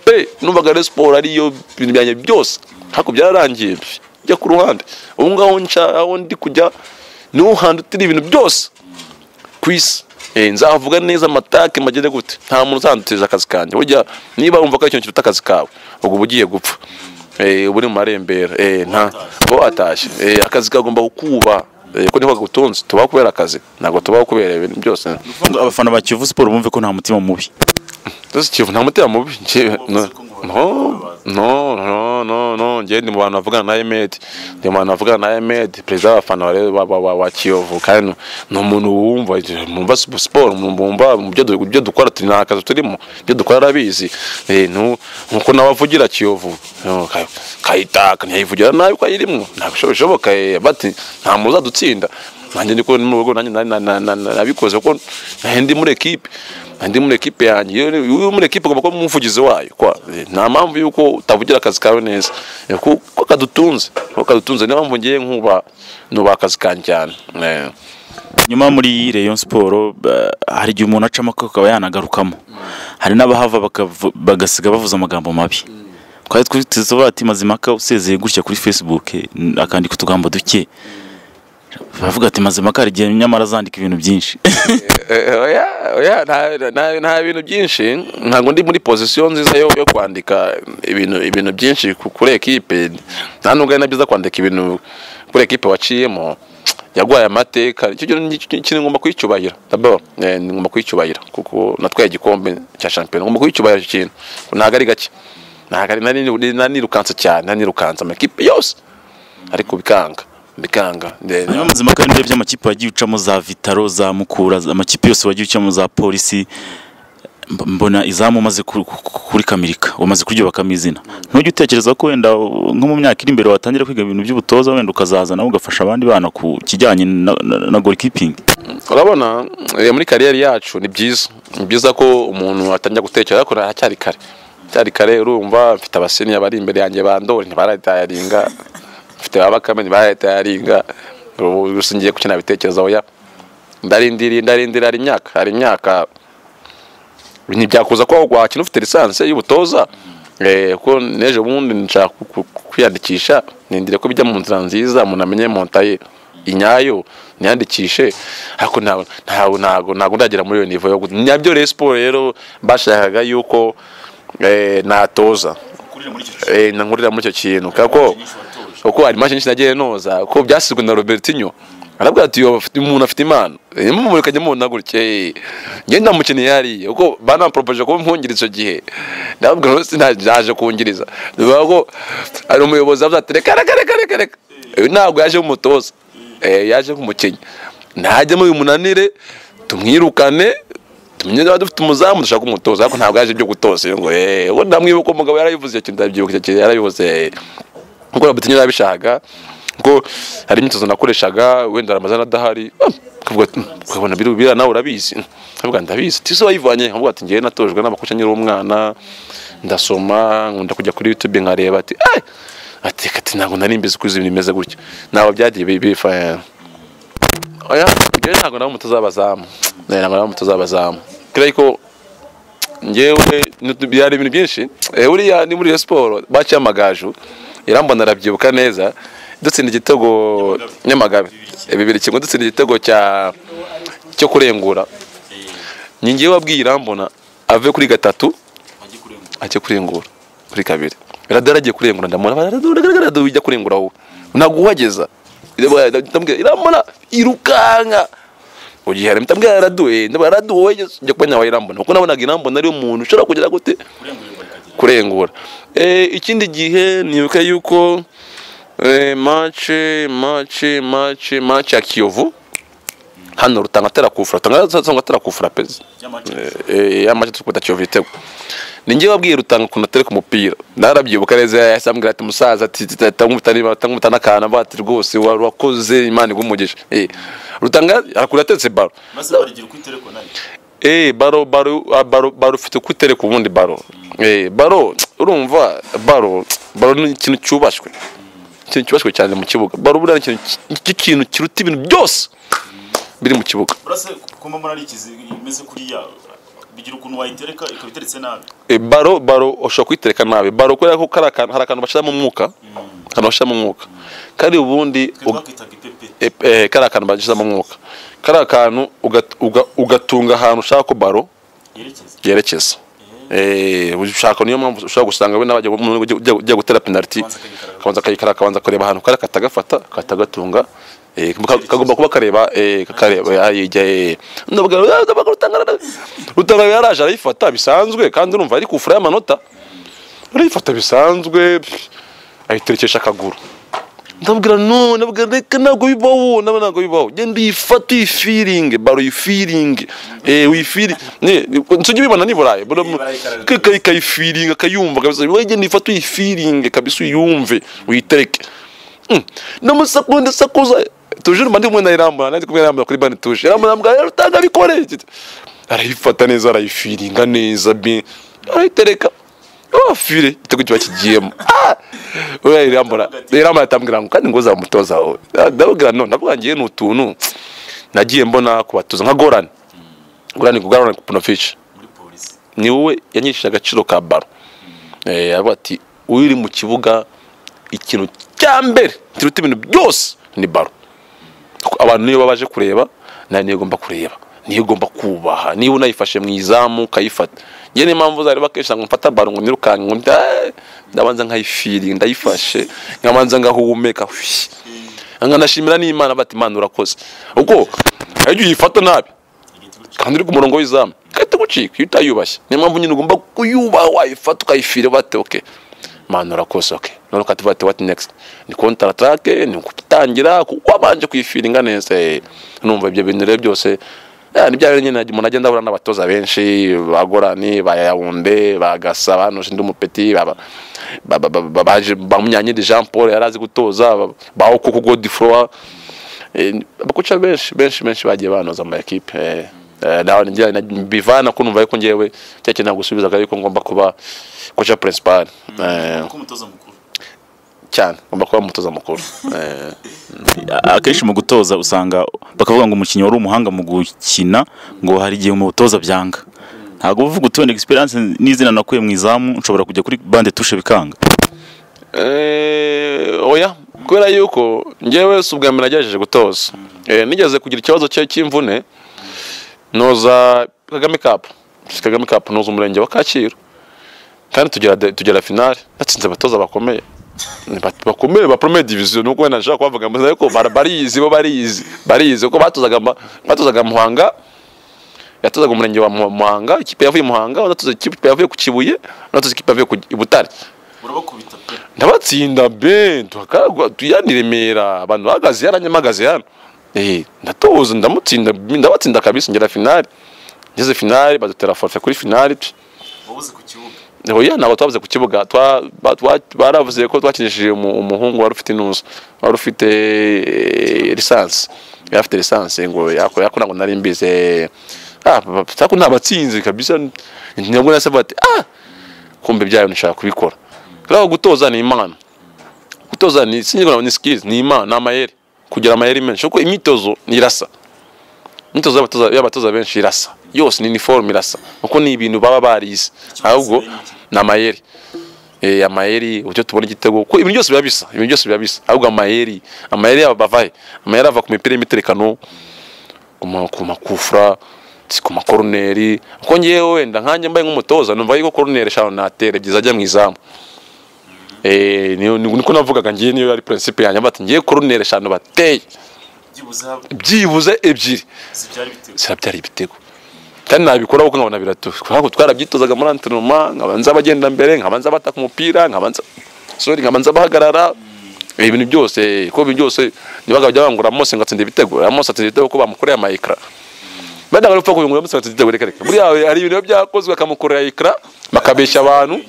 pe numvaga Rayon siporo ariyo ibintu byanjye byose ariko byararangiye njya ku ruhande ubu ngaho nca aho ndi kujya niho hantu utira ibintu byose ku isi Eh, nzavuga neza amatake magende gute nta muntu uzanduteza akazi kanjye burya niba wumva ko ari ikintu kiruta akazi kawe ubwo uba ugiye gupfa Eh, uba uri mu marembera Eh, nta uba watashye Eh, akazi kagomba kukuba Eh, ko niko kagutunze tubaho kubera akazi ntabwo tubaho kubera ibintu byose Ngo abafana ba Kiyovu Sport bumve ko nta mutima mubi Ndose kivu nta mutima mubi njye- no no no no no no njye ndi mu bantu bavugana na Ahmed ndi mu bantu bavugana na Ahmed perezida w'abafana wa wa wa, wa, wa Kiyovu kandi ni umuntu wumva mwumva sp- siporo mwumva mu byo du- byo dukora turi nta kazi turimo ibyo dukora arabizi eh nu- nuko nawe avugira Kiyovu no, ka- kayitaka ntiyayivugira nabi ko ayirimo ntabwo bishoboka eh, bati nta muza dutsinda nanjye ndiko ni mu rugo nanjye na- na- na- na- na- nabikoze kuko nanjye ndi muri ekipe ndi muri ekipe yanjye iyo uri muri ekipe ugomba kuba umuvugizi wayo kwa eh, nta mpamvu yuko utavugira akazi kawe neza Eh, ku- ko kadutunze ko kadutunze niyo mpamvu ngiye nkuba nuba akazi kanjye cyane Eh, nyuma muri Rayon Sport ba- hari igihe umuntu acamo akaba yanagarukamo hari n'abahava bakavu- bagasiga bavuze amagambo mabi twari twiteze ati mazimaka usezeye gutya kuri Facebook n- akandika utugambo duke bavuga ati mazimaka hari igihe nyamara azandika ibintu byinshi eh, oya oya nta- nta- nta bintu byinshi ntabwo ndi muri pozisiyo nziza yo yo kwandika ibintu ibintu byinshi ku- kuri ekipe nta nubwo ari na byiza kwandika ibintu kuri ekipe waciyemo yagwaye amateka icyo kintu ni- ni- kintu ngomba kuyicyubahira d'abord eh, ngomba kuyicyubahira kuko natwaye igikombe cya shampiyona ngomba kuyicyubahira icyo kintu ntabwo ari gake ntabwo ari nari- nari nirukanse cyane nari nirukanse amakipe yose ariko bikanga bikanga Eh, hanyuma mazimaka n'ibihe by'amakipe wagiye ucamo za Vitaro za Mukura za- amakipe yose wagiye ucamo za Polisi mb- mbona izamu umaze ku- ku- ku- kurikamirika umaze kuryubakamo izina ntujya utekereza ko wenda uh, nko mu myaka iri imbere watangira kwiga ibintu by'ubutoza wenda ukazaza nawe ugafasha abandi bana ku kijyanye na, na, na goalkeeping urabona eh, muri kariyeri yacu ni byiza ni byiza ko umuntu atangira gutekereza ariko haracyari kare cyari kare urumva mfite abaseniya bari imbere yanjye bandori ntibaratayaringa mfite ba bakame ntibaratayaringa ubu gusa ngiye gukina bitekerezo oya ndarindiriye ndarindira hari imyaka hari imyaka ntibyakuza ko wakina ufite lisansi y'ubutoza eh, kuko n'ejo bundi nshaka ku- ku- ku- kwiyandikisha nindire ko bijya mu nzira nziza umuntu amenye montaye inyayo niyandikishe ariko ntabwo ntabwo ntabwo ntabwo ndagera muri iyo nivo yo gu- nabyo rero siporo rero bashakaga yuko eh, natoza kurira muri icyo kintu eh, nkurira muri icyo kintu kako nyinshi watoje uko hari imashini nagiye noza ko byasizwe na Robertinho arabwira ati "Yo, afite- umuntu afite impano mumurikanye mubona gutya eh, njye ndamukeneye hariya kuko banaporopoje kuba mwungiriza icyo gihe ndababwira ngo sina- naje kungiriza bivuga ko hari umuyobozi avuze ati reka reka reka reka reka uyu ntabwo yaje nk'umutoza eh, yaje nk'umukinnyi najyemo bimunanire tumwirukane tumenye niba dufite umuzamu dushaka umutoza ariko ntabwo yaje ibyo gutoza rero ngo eh uwo ndamwibuka umugabo yarabivuze icyo ndabyibuka icyo kintu yarabivuze kuko Robertinho yarabishaka kuko hari imyitozo nakoreshaga wenda Ramazan adahari ah, akavuga ati "Mm, ukabona biriya biriya nawe urabizi akavuga ndabizi tise wayivanye nkavuga ati ngewe natojwe n'amakoca nkiri umwana ndasoma nkunda kujya kuri YouTube nkareba ati eh ati kati ntabwo nari mbizi ko izi bintu bimeze gutya ntabwo byagiye bi- bifa oya njyewe ntabwo nawe umutoza w'abazamu Eh, ntabwo nawe umutoza w'abazamu kubera yuko njyewe ni- byari ibintu byinshi Eh, buriya ni muri iyo siporo baciye amagaju irambona arabyibuka neza dutsinda igitego nyamagabe Eh, bibiri kimwe dutsinda igitego cya cyo kurengura ni njyewe wabwiye irambona ave kuri gatatu wajye kurengura ajya kurengura kuri kabiri radara agiye kurengura ndamubona radara ujya kurengura wowe ntabwo uhageza ndamubwira iramubona irukanka mu gihe harimo ndamubwira radu eh, ndamubwira radu wowe jya kuba nyawe irambona kuko nabonaga irambona ari umuntu ushobora kugira gute kurengurirwa rikagera kurengura Eh, ikindi gihe nibuka yuko eh, mace mace mace mace ya kiyovu hano rutanga atera kufura rutanga atera kufura pezi y'amaceri yamaje tukunda cyo vitego ninjye wabwiye rutanga kuntu atereka umupira narabyibuka neza yahise ambwira ati musaza ati tanguta n'akantu avuga ati rwose wa- wakoze imana igumugisha Eh, rutanga arakunda atetse baro maze barigira uko itereko nayo eh baro baro ah, baro baro ufite kutereka ubundi baro eh baro urumva baro baro ni ikintu cyubashwe ikintu cyubashywe cyane mu kibuga barubura ni ikintu cy'ikintu kiruta ibintu byose biri mu kibuga urase kumba murarikizi imeze kuriya bigira ukuntu wayitereka ikaba iteretse nabi E, baro baro ushobora kuyitereka nabi baro kubera ko kari akantu hari akantu bashyiramo umwuka akantu bashyiramo umwuka kari ubundi twebwe ug- bakitaga ipepe e, e, kari akantu bashyiramo umwuka kari akantu ugat- uga- ugatunga ahantu ushaka ko baro yerekeza yerekeza Eh, ushaka niyo mpamvu ushobora gusanga we n'abajya umuntu ujya- ujya ujya gutera penaliti Akabanza akayikaraga. akabanza akayikara akabanza akareba ahantu kari katagafata katagatunga Eh, ka- kagomba kuba kareba eh, kakareba yijya ndavuga rutanga rutanga yaraje arayifata bisanzwe kandi urumva ari kufura y'amanota arayifata bisanzwe pff, ayiterekesha akaguru ndabwira no ndabwira reka ntabwo bibaho nabo ntabwo bibaho genda uyifate uyifiringe baro uyifiringe eh uyifiri ne nsujya ubibona ni burayi bura barayikaraga. kay kayifiringa kayumva kabisa wowe genda uyifate uyifiringe kabisa uyumve uyitereke Mm. ndamusakunde sakuza tujuru mandi mwe nayirambura nandi kumwe nayirambura kuri bani tuje irambura mbwa rero utanga bikore arayifata neza arayifiringa neza bi arayitereka oh fire igitego kiba kigiyemo ah oya irambura irambura atambwira ngo kandi ngo uzamutoza wowe Ah, ndababwira none ndavuga ngiye ni utuntu nagiye mbona kubatuza nka gorani gorani kugarana ku punofishi muri polisi ni wowe yanyishije agaciro ka baro Eh, aravuga ati uri mu kibuga ikintu cya mbere kiruta ibintu byose ni baro Kuko abantu niyo baba baje kureba nawe niyo ugomba kureba niyo ugomba kubaha niba unayifashe mu izamu ukayifata ngewe niyo mpamvu zareba akenshi ngo mfata baro ngo nirukanke ngo nda- ndabanza nkayifiri ndayifashe nkabanza ngahumeka hwi. nkanashimira n'imana bati imana urakoze ubwo iyo uyifata nabi igiti gutya kandi uri ku murongo w'izamu gahita gucika iyo utayubashye niyo mpamvu nyine ugomba kuyubaha wayifata ukayifira bate oke manu urakoze oke none ukatuvuga ati wati next ni kontaratake ni gutangira kuko wabanje kuyifiringa neza eh. numva ibyo bintu rero byose eh, ni bya bintu nyine umuntu agenda ahura n'abatoza benshi ba gorani ba yawunde ba gasaba no shindi umupeti ba ba- ba- ba- ba- ba- baje- ba Munyankindi jean paul yari azi gutoza ba- ba okoko godifroa Eh, abakoca benshi benshi benshi bagiye banoza ama ekipe eh, eh, nawe njya bivana ko numva yuko ngewe cyakindi ntabwo usubizaga yuko ngomba kuba koca principal eh, kuko umutoza mukuru cyane ngomba kuba umutoza mukuru Eh, akenshi mu gutoza usanga bakavuga ngo umukinnyi wari umuhanga mu gukina ngo hari igihe mu butoza byanga ntabwo uvuga uti wenda egisperiyanse n'izina nakuye mu izamu nshobora kujya kuri bande tushe bikanga eh, oya kubera yuko ngewe si ubwa mbere nagerageje gutoza Eh, nigeze kugira ikibazo cye cy'imvune noza kagame cup kagame cup noza umurenge wa kacyiru kandi tugera tugera finale natsinze abatoza bakomeye Ni bat- bakomeye ba premier division nuko wenda nshaka kubavuga mbaza ariko bara- barizi bo barizi barizi kuko batozaga ma- batozaga Muhanga yatozaga umurenge wa Mu- Muhanga ikipe yavuye Muhanga batozaga ikipe yavuye ku Kibuye batozaga ikipe yavuye ku i Butare urabakubita pe ndabatsinda be tuhaka- tuyandi remera abantu bahagaze hano nyamagaze hano eh ndatoza ndamutsinda ndabatsinda kabisa ngera finale ngeze finale badutera forfe kuri finale wabuze ku kibuga oya ntabwo twabuze ku kibuga twa- ba- twa- baravuze ko twakinishije umu- umuhungu wari ufite inusu wari ufite eh, lisansi yari afite lisansi ngo yakora yakora ngo nari mbizi eh, ah papa, sako ntabatsinze kabisa ntabwo nasabaga ati ah kumbe byayo nishaka kubikora rero gutoza ni imana gutoza ni sinigura ni skills ni imana ni amayeri kugira amayeri menshi kuko imyitozo ni irasa imyitozo y'abatoza y'abatoza benshi irasa yose ni uniform irasa kuko ni ibintu baba barize ahubwo ni amayeri Eh, amayeri uburyo tubona igitego kuko ibintu byose biba bisa ibintu byose biba bisa ahubwo amayeri amayeri yabo bavahe amayeri ava ku mipira y'imiterekano ku ma- ku makufura si ku makoroneri kuko ngewe wenda nkanjye mbaye nk'umutoza numva yuko koroneri eshanu natere byiza ajya mu izamu Eh, niyo- ni- niko navugaga ngiye niyo yari principe yanjye bati ngiye koroneri eshanu bateye byibuze byibuze ebyiri zibyara ibitego zirabyara ibitego kandi nabikora kuko nkabona biraturuka ntabwo twarabyitozaga muri antinoma nkaba nza abagenda mbere nkaba nza abataka umupira nkaba nza sorry nkaba nza abahagarara Eh, ibintu byose ko ibintu byose nibaga bajya bangura mose ngo atsinde ibitego mose atsinda ibitego ko bamukoreye amayikara benda bari gupfa kuyungura mose atsinda ibitego reka reka buriya hari ibintu biba byakozwe bakamukorera ayikara bakabeshya abantu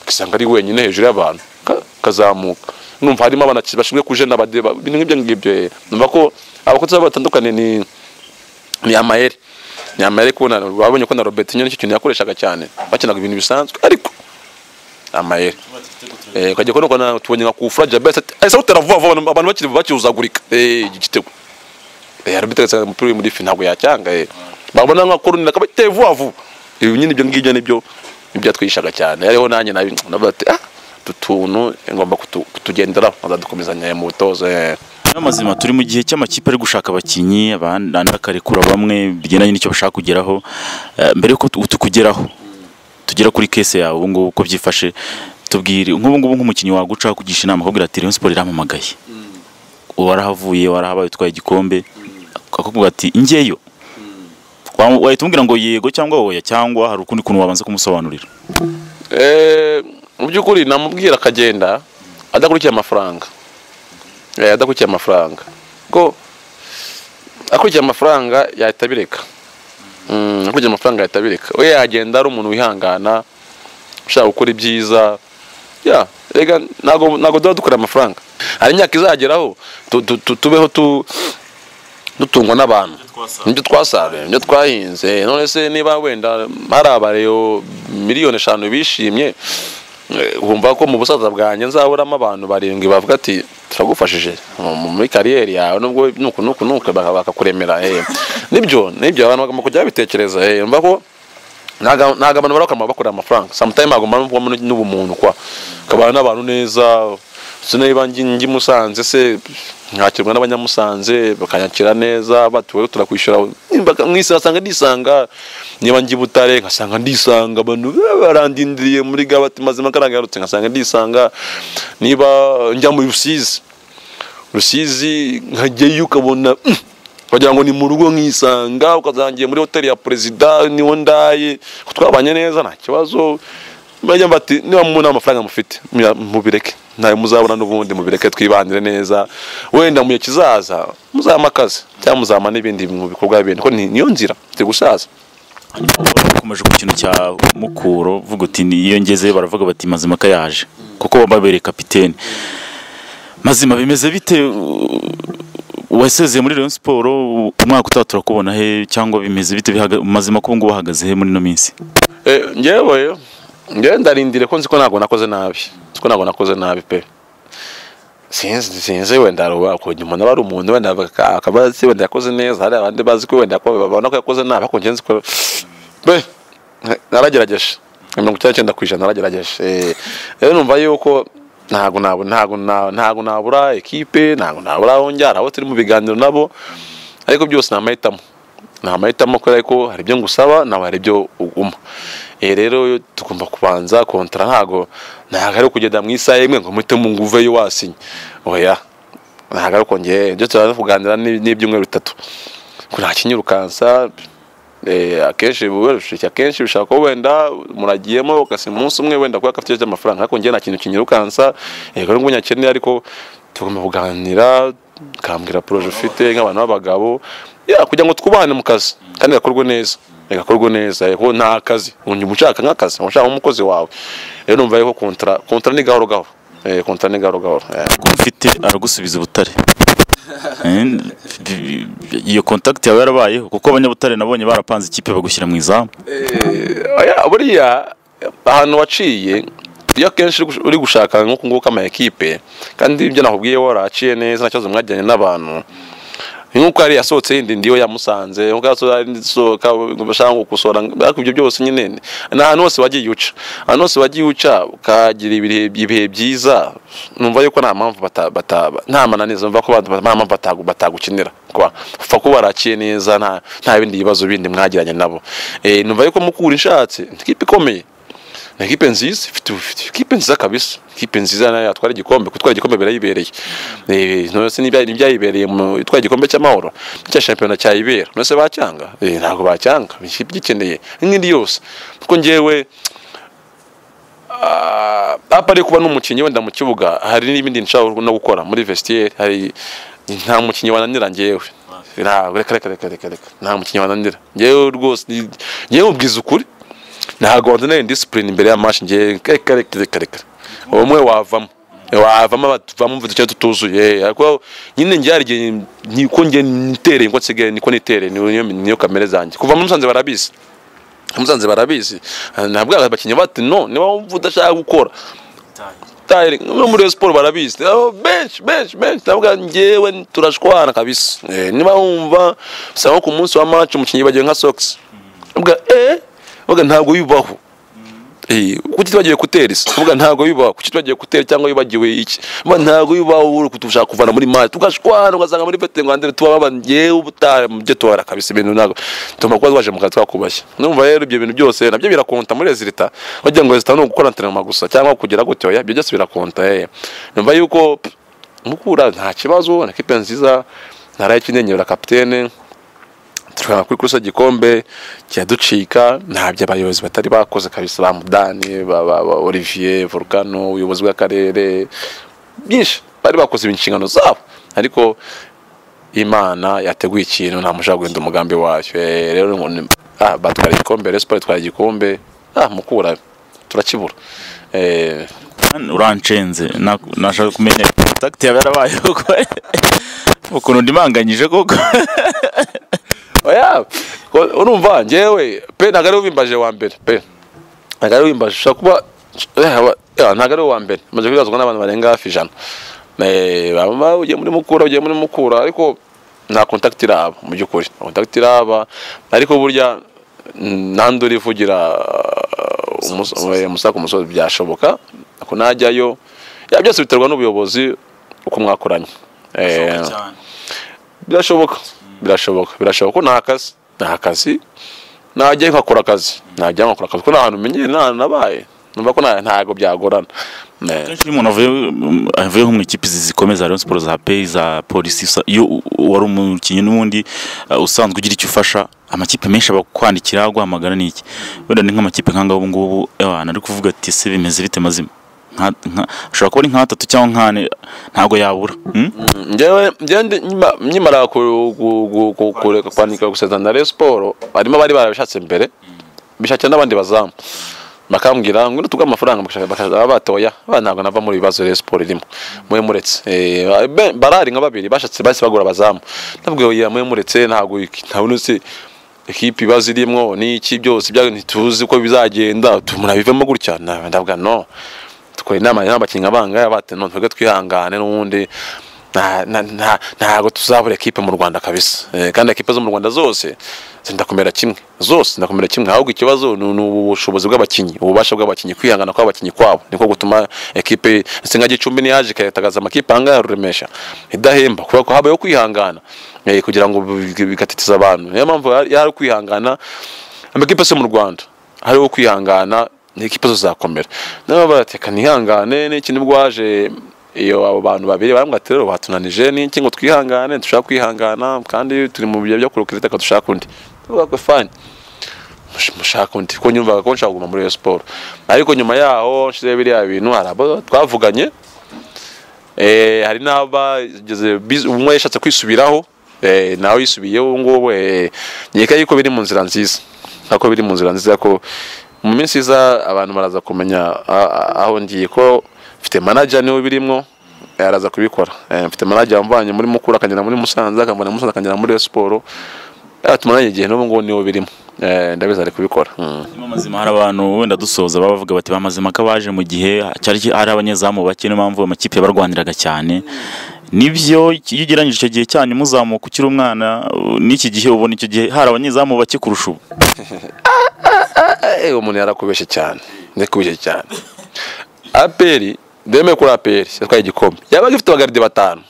ugasanga ari wenyine hejuru y'abantu ka- kazamuka numva harimo abantu bashinzwe kujena abade ba- ibintu nk'ibyo ngibyo eh. numva ko abakozi babo batandukanye ni ni amayeri ni amayeri kubona babonye ko na robertinho nicyo kintu yakoreshaga cyane bakinaga ibintu bisanzwe ariko amayeri tuba igitego turabona eh kajya kono kona tubonye nka kufura Jabez ati ese utaravuva vuba abantu bakiri bakizagurika eh iki gitego eh arbitre sa muri muri fi ntabwo yacyanga eh babona nka korunira kaba te vuba vuba ibi nyine ibyo ngibyo nibyo ibyatwishaga cyane ariho nanjye nabi navuga ati ah tutuntu ngomba kutu- kutugenderaho azadukomezanya mu butozo eh n'amazima turi mu gihe cy'amakipe ari gushaka abakinnyi abandi andi akarekura bamwe bigendanye n'icyo bashaka kugeraho Eh, mbere yuko tu- tukugeraho tugera kuri kese yawe ubu ngubu uko byifashe tubwire nk'ubu ngubu nk'umukinnyi waguca kugisha inama akubwira ati Rayon Sport irampamagaye warahavuye warahabaye utwaye igikombe akakubwira ati ngeyo Wa- wahita umubwira ngo yego cyangwa oya cyangwa hari ukundi kuntu wabanza kumusobanurira Eh, mu by'ukuri namubwira akagenda adakurikiye amafaranga Eh, adakurikiye amafaranga ko akurikiye amafaranga yahita abireka Mm, akurikiye amafaranga yahita abireka we yagenda ari umuntu wihangana ushaka gukora ibyiza ya rega ntago ntago tuba dukora amafaranga hari imyaka izageraho tu- tu- tu- tubeho tu- dutungwa n'abantu ibyo twasanga nibyo twasaruye nibyo twahinze none se niba wenda hari abareyo miliyoni eshanu bishimye eh, wumva ko mu busaza bwanjye nzaburamo abantu barindwi bavuga ati turagufashije mu- muri kariyeri yawe nubwo nuku nuku nuku baka- bakakuremera eh. nibyo nibyo abantu bagomba kujya babitekereza eh, yumva ko ntago ntago abantu barakora bakorera amafaranga sometimes agomba no kubamo n'ubumuntu kwa kabana n'abantu neza se niba ngi- ngi musanze se nkakirwa n'abanyamusanze bakanyakira neza batuwe turakwishyura Nimba- nkisanga ndisanga niba ngi butare nkasanga ndisanga abantu barandindiriye muri gabati mazima karanga yarutse nkasanga ndisanga niba njya mu rusizi rusizi nkajyayo ukabona "Mm." wagira ngo ni mu rugo nkisanga ukazangiye muri hoteli ya perezida niho ndaye ko twabanye neza nta kibazo bajya bati niba mu nta mafaranga mufite muya- mubireke ntayo muzabona n'ubundi mubireke twibandire neza wenda mu gihe kizaza muzama akazi cyangwa muzama n'ibindi mu bikorwa bindi ko ni- niyo nzira turi gusaza bakomeje ku kintu cya mukuro vuga uti iyo ngeze baravuga bati mazimaka yaje kuko babereye kapitene mazima bimeze bite u- wasezeye muri Rayon Sport u- umwaka utaha turakubona he cyangwa bimeze bite bihaga- mazima ko ngubu bahagaze he muri no minsi Eh, ngewe ngewe ndarindire ko nzi ko ntabwo nakoze nabi nzi ko ntabwo nakoze nabi pe sinzi sinzi wenda ruba ukuntu umuntu aba ari umuntu wenda baka- akaba azi wenda yakoze neza hari abandi bazi ko wenda yako- babona ko yakoze nabi ariko ngewe nzi ko pe naragerageje mirongo icyenda n'icyenda ku ijana naragerageje Eh, rero numva yuko ntabwo nabo ntabwo na- ntabwo nabura ekipe ntabwo nabura aho njyana abo turi mu biganiro nabo ariko byose ni amahitamo ni amahitamo kubera ko hari ibyo ngusaba nawe hari ibyo uguma Eh, rero tugomba kubanza kontara ntago ntago ari kugenda mu isaha imwe ngo muhite mu nguveyo wasinye oya ntago ari ukongeye ibyo turaza kuganira ni- n'ibyumweru bitatu ko nta kinyirukansa eh, akenshi biba- akenshi bishaka ko wenda muragiyemo ugasiba umunsi umwe wenda kubera ko afite ikibazo cy'amafaranga ariko njye nta kintu kinyirukansa yego n'ubwo nyakene ariko tugomba kuganira ukambwira poroje ufite nk'abantu b'abagabo ya kugira ngo twubane mu kazi kandi gakorwe neza gakorwe neza yego nta kazi unyuma ushaka nk'akazi ushaka nk'umukozi wawe rero numva yuko kontara kontara ni gahoro gahoro Eh, kontara ni gahoro gahoro Eh. ko mfite aragusubiza ubutare Eh, bi- bi- iyo contact yawe yarabayeho kuko abanyabutare nabonye barapanze ikipe bagushyira mu izamu Oya, buriya ahantu waciye iyo akenshi uri gush- uri gushaka nk'uku nguku ama ekipe kandi ibyo nakubwiye waraciye neza nta kibazo mwajyanye n'abantu ni nk'uko yari yasohotse yindi ndiyo yamusanze nk'uko yasohotse yari isohoka bashaka ngo gukosora ariko ibyo byose nyine ni ni ahantu hose wagiye uca ahantu hose wagiye uca ukagira ibihe ibihe byiza numva yuko nta mpamvu bata- bata- nta mananiza numva ko bata- nta mpamvu batagu- batagukinira kwa upfa kuba warakiye neza nta nta bindi bibazo bindi mwagiranye nabo Eh, numva yuko mukura inshatse ni ikipe ikomeye ni ikipe nziza ifite ifite ikipe nziza kabisa ikipe nziza nayo yatwara igikombe gutwara igikombe birayibereye Eh, none se n'ibya- n'ibyayibereye mu itwara igikombe cy'amahoro cya shampiyona cyayibera none se bacyanga Eh, ntabwo bacyanga ikipe igikeneye n'indi yose kuko njyewe ah, apari kuba n'umukinnyi wenda mu kibuga hari n'ibindi nshaka no gukora muri vestiaire hari nta mukinnyi wananira njyewe ntabwo reka reka reka reka reka nta mukinnyi wananira njyewe rwose ni- njyewe ubwiza ukuri ntabwo wanzanira disipurine imbere ya mashi njye reka reka reka reka umwe wavamo wavamo batuvamo mvuze icyo tutuzuye ariko nyine njye hari igihe niko njye nitereye niko nsigaye niko nitereye niyo niyo kamere zanjye kuva muri musanze barabizi musanze barabizi Eh, ntabwo ari abakinnyi bati no niba wumva udashaka gukora tayire no muri Rayon siporo barabizi Abo benshi benshi benshi ndavuga njyewe turashwana kabisa Eh, niba wumva usanga nko ku munsi wa match umukinnyi yibagiwe nka socks uvuga eh uvuga ntabwo bibaho Eh, kuki twagiye kutera isi uvuga ntabwo bibaho kuki twagiye kutera cyangwa wibagiwe iki uvuga ntabwo bibaho uri kutushaka kuvana muri match tugashwana ugasanga muri fete ngwandere tubababa njyewe ubutaha mubyo tubara kabisa ibintu ntabwo tuma kuba twaje mu kazi twakubashye numva rero ibyo bintu byose nabyo birakonta muri resulta bagira ngo resulta ni ugukora antrenema gusa cyangwa kugira gutyo oya ibyo byose birakonta eh numva yuko p- mukura nta kibazo na kipe nziza ntaraye kinyenyera kapitene turaba kuri kurusha igikombe kiraducika ntabyo abayobozi batari bakoze kabisa ba mudani ba, ba, ba olivier volcano ubuyobozi bw'akarere byinshi bari bakoze inshingano zabo ariko imana yateguye ikintu nta mushaka guhinda umugambi wayo Eh, rero ngo ni- ah, batwara igikombe resiporo itwara igikombe ah, mukura turakibura Eh, uranshenze na- nashaka kumenya kontakiti yawe yarabaye koko ukuntu ndimanganyije koko oya ko- urumva njyewe pe ntabwo ari wimbaje wa mbere pe ntabwo ari wimbaje ushobora kuba eh, aba- eh, ntabwo ari uwa mbere umaze kwibazwa n'abantu barenga hafi ijana Eh, baba ugiye muri mukura ugiye muri mukura ariko nta kontakiti iraba mu by'ukuri nta kontakiti iraba ariko burya mm, nta urivugira umusaka umusozi byashoboka ako najyayo ya byose biterwa n'ubuyobozi uko mwakoranye Eh, cyane birashoboka birashoboka birashoboka ko nta kazi nta kazi najya nkakora akazi najya nkakora akazi kuko nta hantu menyere nta hantu nabaye numva ko nta- ntago byagorana Ne. kenshi iyo umuntu avuye avuye nko mu ikipe zi- zikomeye za Rayon Sports za Pay za Police usa- iyo u- wari umukinnyi n'ubundi uh, usanzwe ugira icyo ufasha amakipe menshi abakwandikira aguhamagara niki wenda ni nk'amakipe nk'anga ubu ngubu abantu ari kuvuga ati se bimeze bite mazima Nka- nka- ashobora kuba ari nka batatu cyangwa nk'ane ntabwo yabura Hmm? njyewe njyewe ndi- nyima- nkimara ku- ku- ku- ku- kureka kwandika gusezerana na Rayon siporo harimo abari barabishatse mbere bishakira n'abandi bazamu bakambwira ngo tuguhe amafaranga bakajya batoya abana ntabwo nava muri ibibazo Rayon siporo irimo mwe muretse Eh, ba- barari nka babiri bashatse bahise bagura abazamu nabwo yoya mwe muretse ntabwo iki- ntabwo nzi ikipe ibibazo irimo n'iki byose byago ntituzi uko bizagenda tumura bivemo gutya Na- ndavuga no tukora inama rero abakinnyi abangaya bate none twebwe twihangane n'ubundi nta- nta- nta- ntabwo tuzabura ekipe mu rwanda kabisa Eh, kandi ekipe zo mu rwanda zose zenda kumera kimwe zose zenda kumera kimwe ahubwo ikibazo ni ni ubushobozi bw'abakinnyi ububasha bw'abakinnyi kwihangana kw'abakinnyi kwabo niko gutuma ekipe singa gicumbi ntiyaje ikayatagaza amakipe ahangaha ya ruremesha idahemba kubera ko habayeho kwihangana eh, kugira ngo bi- bigatitiza abantu niyo mpamvu yari- yari kwihangana amakipe se mu rwanda hariho kwihangana ni ekipe zo zakomera nabo barateka nihangane n'iki nibwo waje iyo abo bantu babiri barambwira ati rero batunanije n'iki ngo twihangane dushaka kwihangana kandi turi mu bihe byo kurokera iteka dushaka undi tuvuga ko fani mush- mushaka undi kuko nyumvaga ko nshaka kuguma muri iyo siporo ariko nyuma yaho nshizeho biriya bintu hari abo twavuganye Eh, hari n'abageze biz- umwe yashatse kwisubiraho eh, nawe yisubiyeho ubu ngubu eh, nkeka yuko biri mu nzira nziza nako biri mu nzira nziza ko mu minsi iza abantu baraza kumenya a- a- aho ngiye ko mfite manager niwe birimo eh, araza kubikora Eh, mfite manager wamvanye muri mukuru akagera muri musanze akamvana muri musanze akagera muri Rayon siporo Eh, tumaranye igihe n'ubu ngubu niwe birimo Eh, ndabizi ari kubikora Mm. Mu mazima hari abantu wenda dusoza baba bavuga bati bamazima ko abaje mu gihe cyari ki- ari abanyezamu bake niyo mpamvu amakipe yabarwaniraga cyane nibyo iyo ugereranyije icyo gihe cyane muzamuka ukiri umwana uh, n'iki gihe ubona icyo gihe hari abanyezamu bake kurusha ubu Eh, umuntu yarakubeshye cyane ndakubeshye cyane aperi demeye kuri aperi yatwaye igikombe yabaga ifite abagaride batanu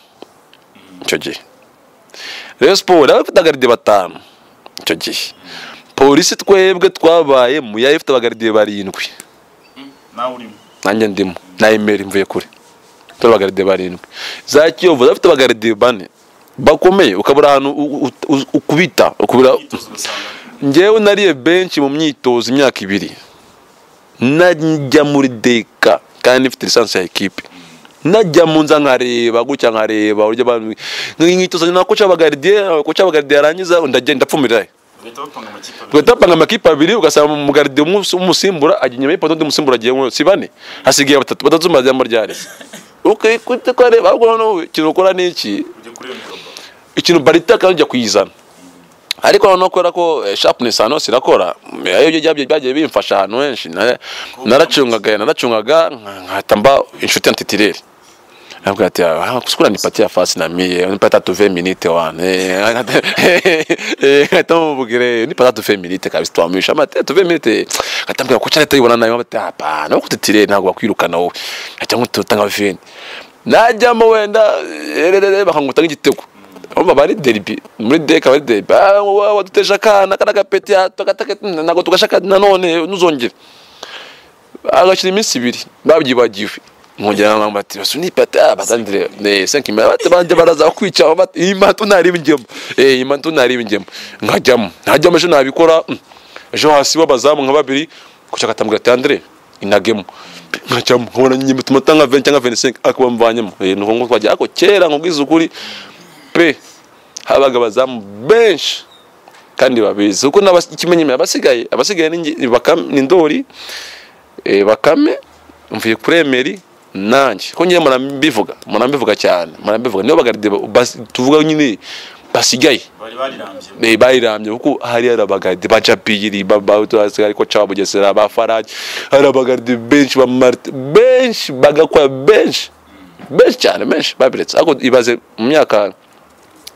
icyo gihe Rayon siporo yabaga ifite abagaride batanu icyo gihe polisi twebwe twabaye mu yayo ifite abagaride barindwi nawe urimo nanjye ndimo na imeri mvuye kure turi abagaride barindwi za kiyovu zafite abagaride bane bakomeye ukabura ahantu u- u- u- ukubita ukubura imyitozo ugasanga njyewe nariye benshi mu myitozo imyaka ibiri najya muri deka kandi mfite lisansi ya ekipe najya mu nza nkareba gutya nkareba uburyo abantu nkitoza na koca abagaridiye koca abagaridiye yarangiza ndagenda ndapfumira bagahita bapanga amakipe abiri tugahita bapanga amakipe abiri ugasanga umugaridiye umunsi- umusimbura ajya inyuma y'ipoto undi musimbura agiye mu si bane hasigaye batatu batatu mbazamo ryari ukikute ko areba ahubwo noneho ikintu ukora ni iki ujya kureba imigabo ikintu barita kandi ujya kuyizana ariko noneho kubera ko eh, sharpness hano sirakora ayo byagiye byagiye bimfasha ahantu henshi na- naracungaga naracungaga nka- nkahita mba inshuti ya titileri nabwo ati "Ah, kusikura ni pati ya fasi na miye ni pati atu ve minite wane nkahita mubwire ni pati atu ve minite kabisa twamwisha amate atu ve minite nkahita mbwira kuki leta yibona nayo amate hapana kuko titileri ntabwo bakwirukana wowe nkajya nkutanga veni najyamo wenda ererere bakanguta nk'igitego urumva aba ari deribi muri deka aba ari deribi Ah, wa- waduteje akana kana gapeti hato gataketi ntabwo tugashaka nanone ntuzongere agashira iminsi ibiri babyibagiwe nkongera nkamba ati basu nipata batandire eh senki mba bati banje baraza bakwica bati iyi mato ntari bingemo eh iyi mato ntari bingemo nkajyamo nkajyamo ejo nabikora mm. ejo hasi babazamu nka babiri kuca katambwira ati Andre inagemo nkajyamo nkabona nyine bituma tanga 20 cyangwa 25 akuba mvanyemo eh nuko ngo twajya ako kera nkubwiza ukuri pe habaga abazamu benshi kandi babizi kuko n'ikimenyemye abasigaye abasigaye ni nge- Bakame- ni ndori eh, bakame mvuye kuri emeri nanjye ko nyine murambivuga murambivuga cyane murambivuga niyo bagaride tuvuga nyine basigaye bari barirambye eh, bayirambye kuko hari hari abagaride ba jabiri ariko caba bugesera ba faraji hari abagaride benshi ba marite benshi bagakora benshi benshi cyane benshi babiretse ariko ibaze mu myaka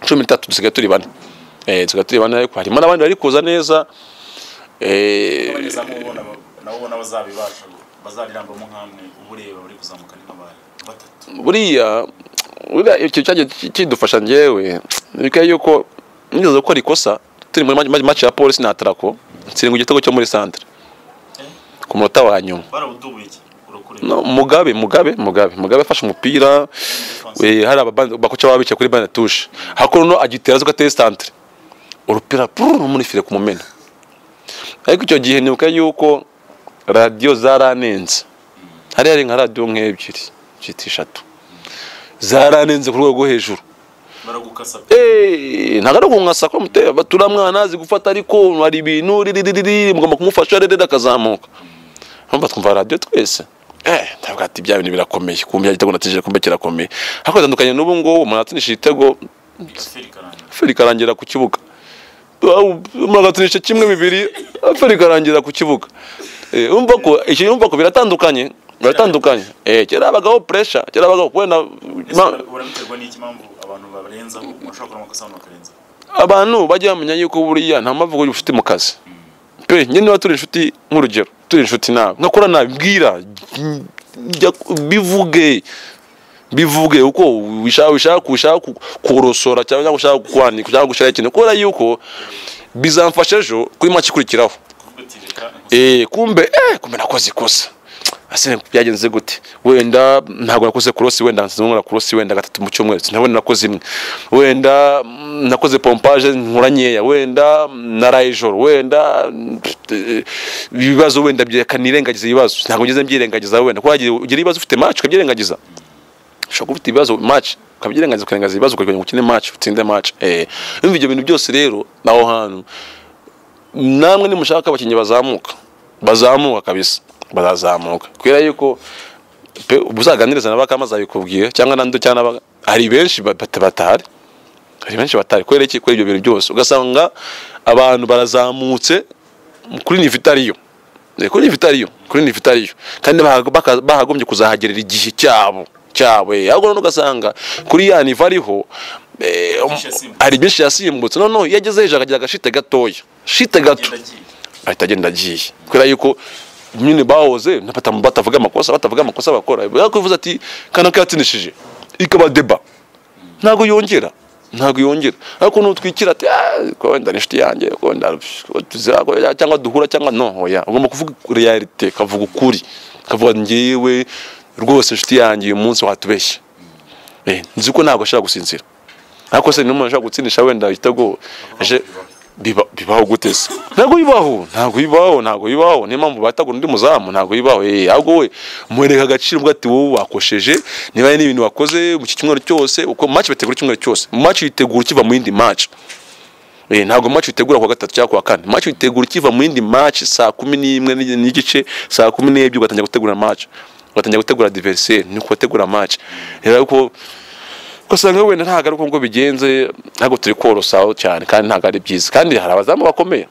cumi n'itatu dusigaye turi bane eh, dusigaye turi bane ariko harimo n'abandi bari kuza neza eh, abanyezamu ubona nabo ubona bazabibasha bazarirambamo nk'amwe uba ureba bari kuzamuka ni nk'abari batatu buriya buriya icyo cyagiye ki- kidufasha njyewe bikaba yuko nigeze gukora ikosa turi muri ma- match ya polisi na atarako nsirengwa igitego cyo muri centre ku munota wa nyuma barawudubuye iki urakure no, mugabe mugabe mugabe mugabe afashe umupira eh, hari ababandi bakoca baba bicaye kuri bande tushe hakuno agitera zo gateye centre urupira pururu rumurifire ku mumena ariko icyo gihe nibuka yuko radiyo zaranenze hari hari nka radiyo nk'ebyiri cyitwa eshatu zaranenze ku rwego rwo hejuru baragukasa pe Eh, ntabwo ari ukunkasa ko muteye turamwana azi gufata ariko hari ibintu riririririri mugomba kumufasha rero akazamuka mpamvu twumva radiyo twese eh ndavuga ati bya bintu birakomeye kumva igitego natije kumbe kirakomeye ariko bitandukanye n'ubu ngubu umuntu atsindisha igitego feri karangira feri ikarangira ku kibuga umuntu agatsindisha kimwe bibiri feri ikarangira ku kibuga Eh, urumva ko iki urumva ko biratandukanye biratandukanye eh kera habagaho pressure kera habagaho wenda ma- urabiterwa n'iki mpamvu abantu barenzaho bashobora gukora amakosa abantu bakarenzaho abantu bajya bamenya yuko buriya nta mpamvu yo inshuti mu kazi pe njye niba turi inshuti nk'urugero turi inshuti nawe nkakora nabibwira jya bivuge bivuge uko wishaka wishaka ushaka ku- kurosora cyangwa ushaka kwanika cyangwa gushaka ikintu kubera yuko bizamfasha ejo kuri make ikurikiraho kuko ati reka eh kumbe eh kumbe nakoze ikosa ase byagenze gute wenda ntabwo nakoze kurosi wenda nkora kurosi wenda gatatu mu cyumweru sinabona nakoze imwe wenda mm, nakoze pompage nkora nkeya wenda mm, naraye ijoro wenda mm, eh, ibibazo wenda byakanirengagiza ibibazo ntabwo ngeze mbyirengagiza wenda kuko wagira- ugira ibibazo ufite match ukabyirengagiza ushobora kuba ufite ibibazo match ukabyirengagiza ukarengagiza ibibazo ukagira ngo ukine match utsinde match eh urumva ibyo bintu byose rero naho hantu namwe nimushaka abakinnyi bazamuka bazamuka kabisa bazazamuka kubera yuko pe uzaganiriza na bakama azabikubwira cyangwa nando cyangwa n'aba- hari benshi ba- bata- batahari hari benshi batari kubera iki kubera ibyo bintu byose ugasanga abantu barazamutse kuri nivitariyo Eh, kuri nivitariyo kuri nivitariyo kandi bahago- baka- bahagombye kuzahagerera igihe cyabo cyabo eh. ahubwo none ugasanga kuri ya niva ariho eh, Byinshi yasimbutse. hari byinshi yasimbutse noneho iyo ageze hejuru akagira agashite gatoya shite gato agenda agiye ahita agenda agiye kubera yuko nyine bahoze n'abatamu- batavuga amakosa batavuga amakosa bakora ariko bivuze ati kanaka yatsinishije ikaba deba ntabwo yongera ntabwo yongera ariko nutwikira ati "Ah, ko wenda ni inshuti yanjye ko wenda tuzira ko- cyangwa duhura cyangwa no oya ugomba kuvuga realite kavuga ukuri kavuga ngewe rwose inshuti yanjye uyu munsi watubeshye Eh, nzi ko ntabwo ashaka gusinzira ariko se n'umuntu ashaka gutsindisha wenda igitego aje biba- bibaho gute se ntabwo bibaho ntabwo bibaho ntabwo bibaho niyo mpamvu batagura undi muzamu ntabwo bibaho eh ahubwo we mwereka agaciro ubwo ati wowe wakosheje niba hari n'ibintu wakoze mu iki cyumweru cyose uko match bategura icyumweru cyose match yitegura ukiva mu yindi match Eh, ntabwo match utegura kuwa gatatu cyangwa kuwa kane match utegura ukiva mu yindi match saa kumi n'imwe n'i- n'igice saa kumi n'ebyiri ugatangira gutegura match ugatangira gutegura adversaire ni uko utegura match rero uko ugasanga wenda ntabwo ari uko ngo bigenze ntabwo turi korosaho cyane kandi ntabwo ari byiza kandi hari abazamu bakomeye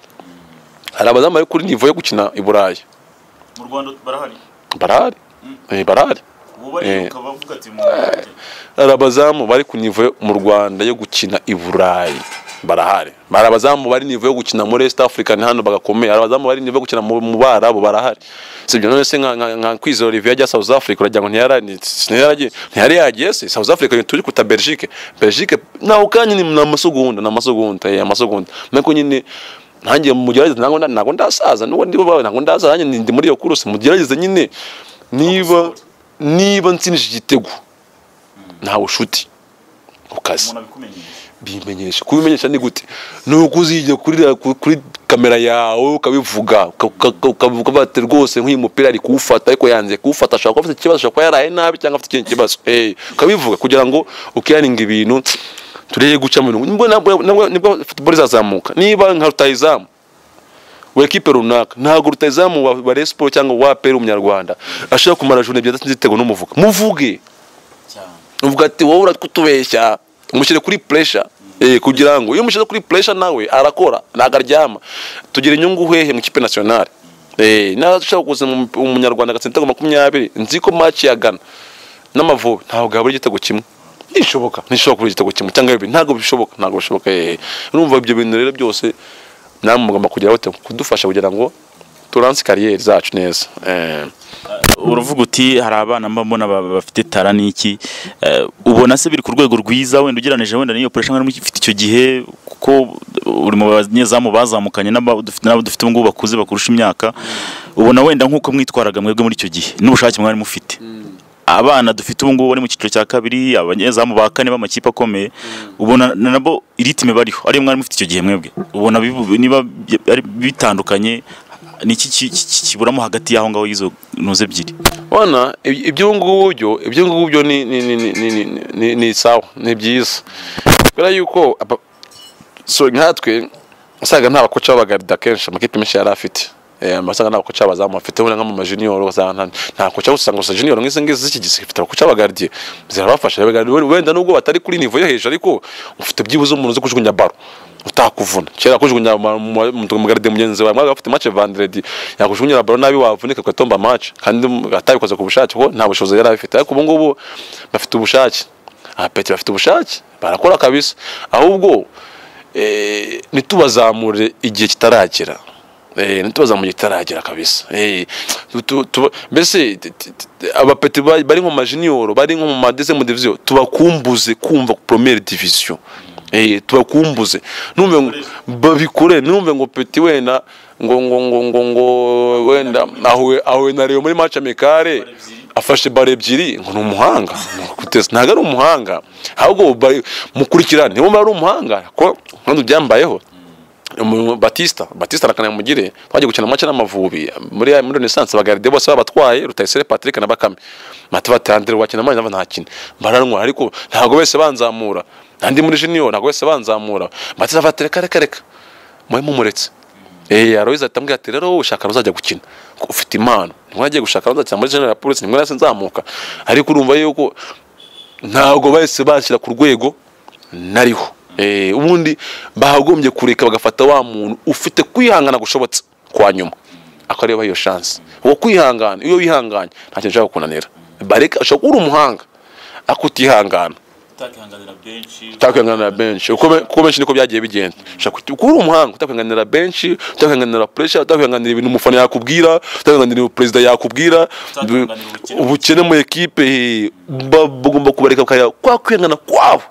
hari abazamu bari kuri nivo yo gukina i burayi mu rwanda barahari barahari Eh, barahari ubu bariruka bavuga ati mu rwanda hari abazamu bari ku nivo yo- mu rwanda yo gukina i burayi barahari hari abazamu bari nivo yo gukina muri east africa ni hano bagakomeye hari abazamu bari nivo yo gukina mu mu barabu barahari si ibyo none se nka- nka nka kwizera olivier ajya south africa uragira ngo ntiyara- ni- ntiyaragiye ntiyari yagiye se south africa turi kuta belgique belgique nawe ukanye ni ni amasugunda ni amasugunda eh, amasugunda nako nyine ntangiye mugerageze ntabwo nda- ntabwo ndasaza nubwo ndi bawe ntabwo ndasaza nanjye ndi muri iyo kuruse mugerageze nyine niba niba nsinije igitego ntawe ushuti ku kazi umuntu abikumenyeye bimenyesha kubimenyesha ni gute ni uko uzijya kuri kuri kamera yawe ukabivuga ukavuga bati rwose nk'uyu mupira ari kuwufata ariko yanze kuwufata ashobora kuba afite ikibazo ashobora kuba yaraye nabi cyangwa afite ikindi kibazo Eh, ukabivuga kugira ngo ukiyaringa ibintu turebe guca mu mirongo nibwo nabwo- nabwo- nibwo futuboro izazamuka niba nka rutayizamu wa ekipe runaka ntabwo rutayizamu wa wa Rayon Sports cyangwa wa APR umunyarwanda ashobora kumara jone ebyiri adatsinze igitego n'umuvuga muvuge cyane uvuga ati wowe uratwutubeshya umushyire kuri puresha eh, kugira ngo iyo umushyize kuri puresha nawe arakora ntabwo aryama tugira inyungu hehe mu ikipe nasiyonari Eh, nawe ushaka kuza mu- umunyarwanda agatsinda ibitego makumyabiri nzi ko match ya gana n'amavubi ntabwo yabura igitego kimwe ntishoboka ntishoboka kubura igitego kimwe cyangwa bibiri ntabwo bishoboka ntabwo bishoboka eh. urumva ibyo bintu rero byose namwe mugomba kugira bate kudufasha kugira ngo turanse kariyeri zacu neza Eh, uravuga uti hari abana mba mbona ba- bafite tara n'iki eh, ubona se biri ku rwego rwiza wenda ugereranije wenda n'iyo operation mwari mufite icyo gihe kuko uri mu banyezamu bazamukanye n'aba dufite n'abo dufite ubu ngubu bakuze bakurusha imyaka ubona wenda nk'uko mwitwaraga mwebwe muri icyo gihe n'ubushake mwari mufite abana dufite ubu ngubu bari mu cyiciro cya kabiri abanyezamu ba kane b'amakipe akomeye ubona na nabo iritime bariho ariyo mwari mufite icyo gihe mwebwe ubona bibu- niba bi- ari bitandukanye ni iki ki- ki- kiburamo hagati y'aho ngaho y'izo ntuze ebyiri Bana iby- iby'ubu ngubu byo iby'ubu ngubu byo ni ni ni ni ni ni- ni ni sawa ni byiza kubera yuko aba- so nkatwe usaga nta bakoca babagarida kenshi amakipe menshi yari afite Eh, amasaga nta bakoca bazamu afite wenda nko mu majunior ugasanga nta- nta koca usanga gusa junior nk'izi ngizi z'iki gihe zifite abakoca bagardiye zirabafasha bagardiye wenda nubwo batari kuri niveau yo hejuru ariko ufite byibuze umuntu uzi kujugunya baro utakuvuna kera kujugunya ma- mu- mu- mu garde mugenzi wawe mwaba afite match vendredi yakujugunyira baro nabi wavunika ugatomba match kandi atabikoze ku bushake kuko nta bushobozi yari afite ariko ubu ngubu bafite ubushake apeti bafite ubushake barakora kabisa ahubwo eh, ntitubazamure igihe kitaragera Eh, ntitubazamure igihe kitaragera kabisa Eh, tu- tu- tu- mbese t- t- t- abapeti ba- bari nko mu majiniyoro bari nko mu madezemu diviziyo tubakumbuze kumva promere diviziyo Eh, tubakumbuze numve ngo babikore numve ngo peti wenda ngo ngo ngo ngo ngo wenda ahuye ahuye na Rayon muri match amicale afashe bare ebyiri ngo ni umuhanga Kuteza, ntabwo ari umuhanga ahubwo bari- mukurikirane niba ari umuhanga ko kandi byambayeho Umu- Batista Batista na Kanamugire twagiye gukina amace n'amavubi muri muri Renaissance bagaride bose babatwaye Rutayisire Patrick na Bakame Matiba Tandre wakina amace ntakina mbaranwa ariko ntabwo bese banzamura andi muri junior ntabwo bese banzamura Batista afatira kare kare mwe mumuretse Eh, Aloys atambwira ati rero wowe ushaka uzajya gukina kuko ufite impano ntimwagiye gushaka uzajya muri General Police nimwe nasi nzamuka ariko urumva yuko ntabwo bahise bashyira ku rwego nariho Eh, ubundi bagombye kureka bagafata wa muntu ufite kwihangana gushobotse kwa nyuma akareba iyo shansi uwo kwihangana iyo wihanganye nta kintu ushobora kunanira bareka ushobora kuba uri umuhanga ariko utihangana utakihanganira benshi utakwihanganira benshi uko be- kuko benshi niko byagiye bigenda ushobora kuti- kuba uri umuhanga utakwihanganira benshi utakwihanganira puresha utakwihanganira ibintu umufana yakubwira utakwihanganira ibintu perezida yakubwira Utakwihanganira ubukene. ubukene mu ekipe eh, ba- bagomba kubareka bakareba kwa kwihangana kwabo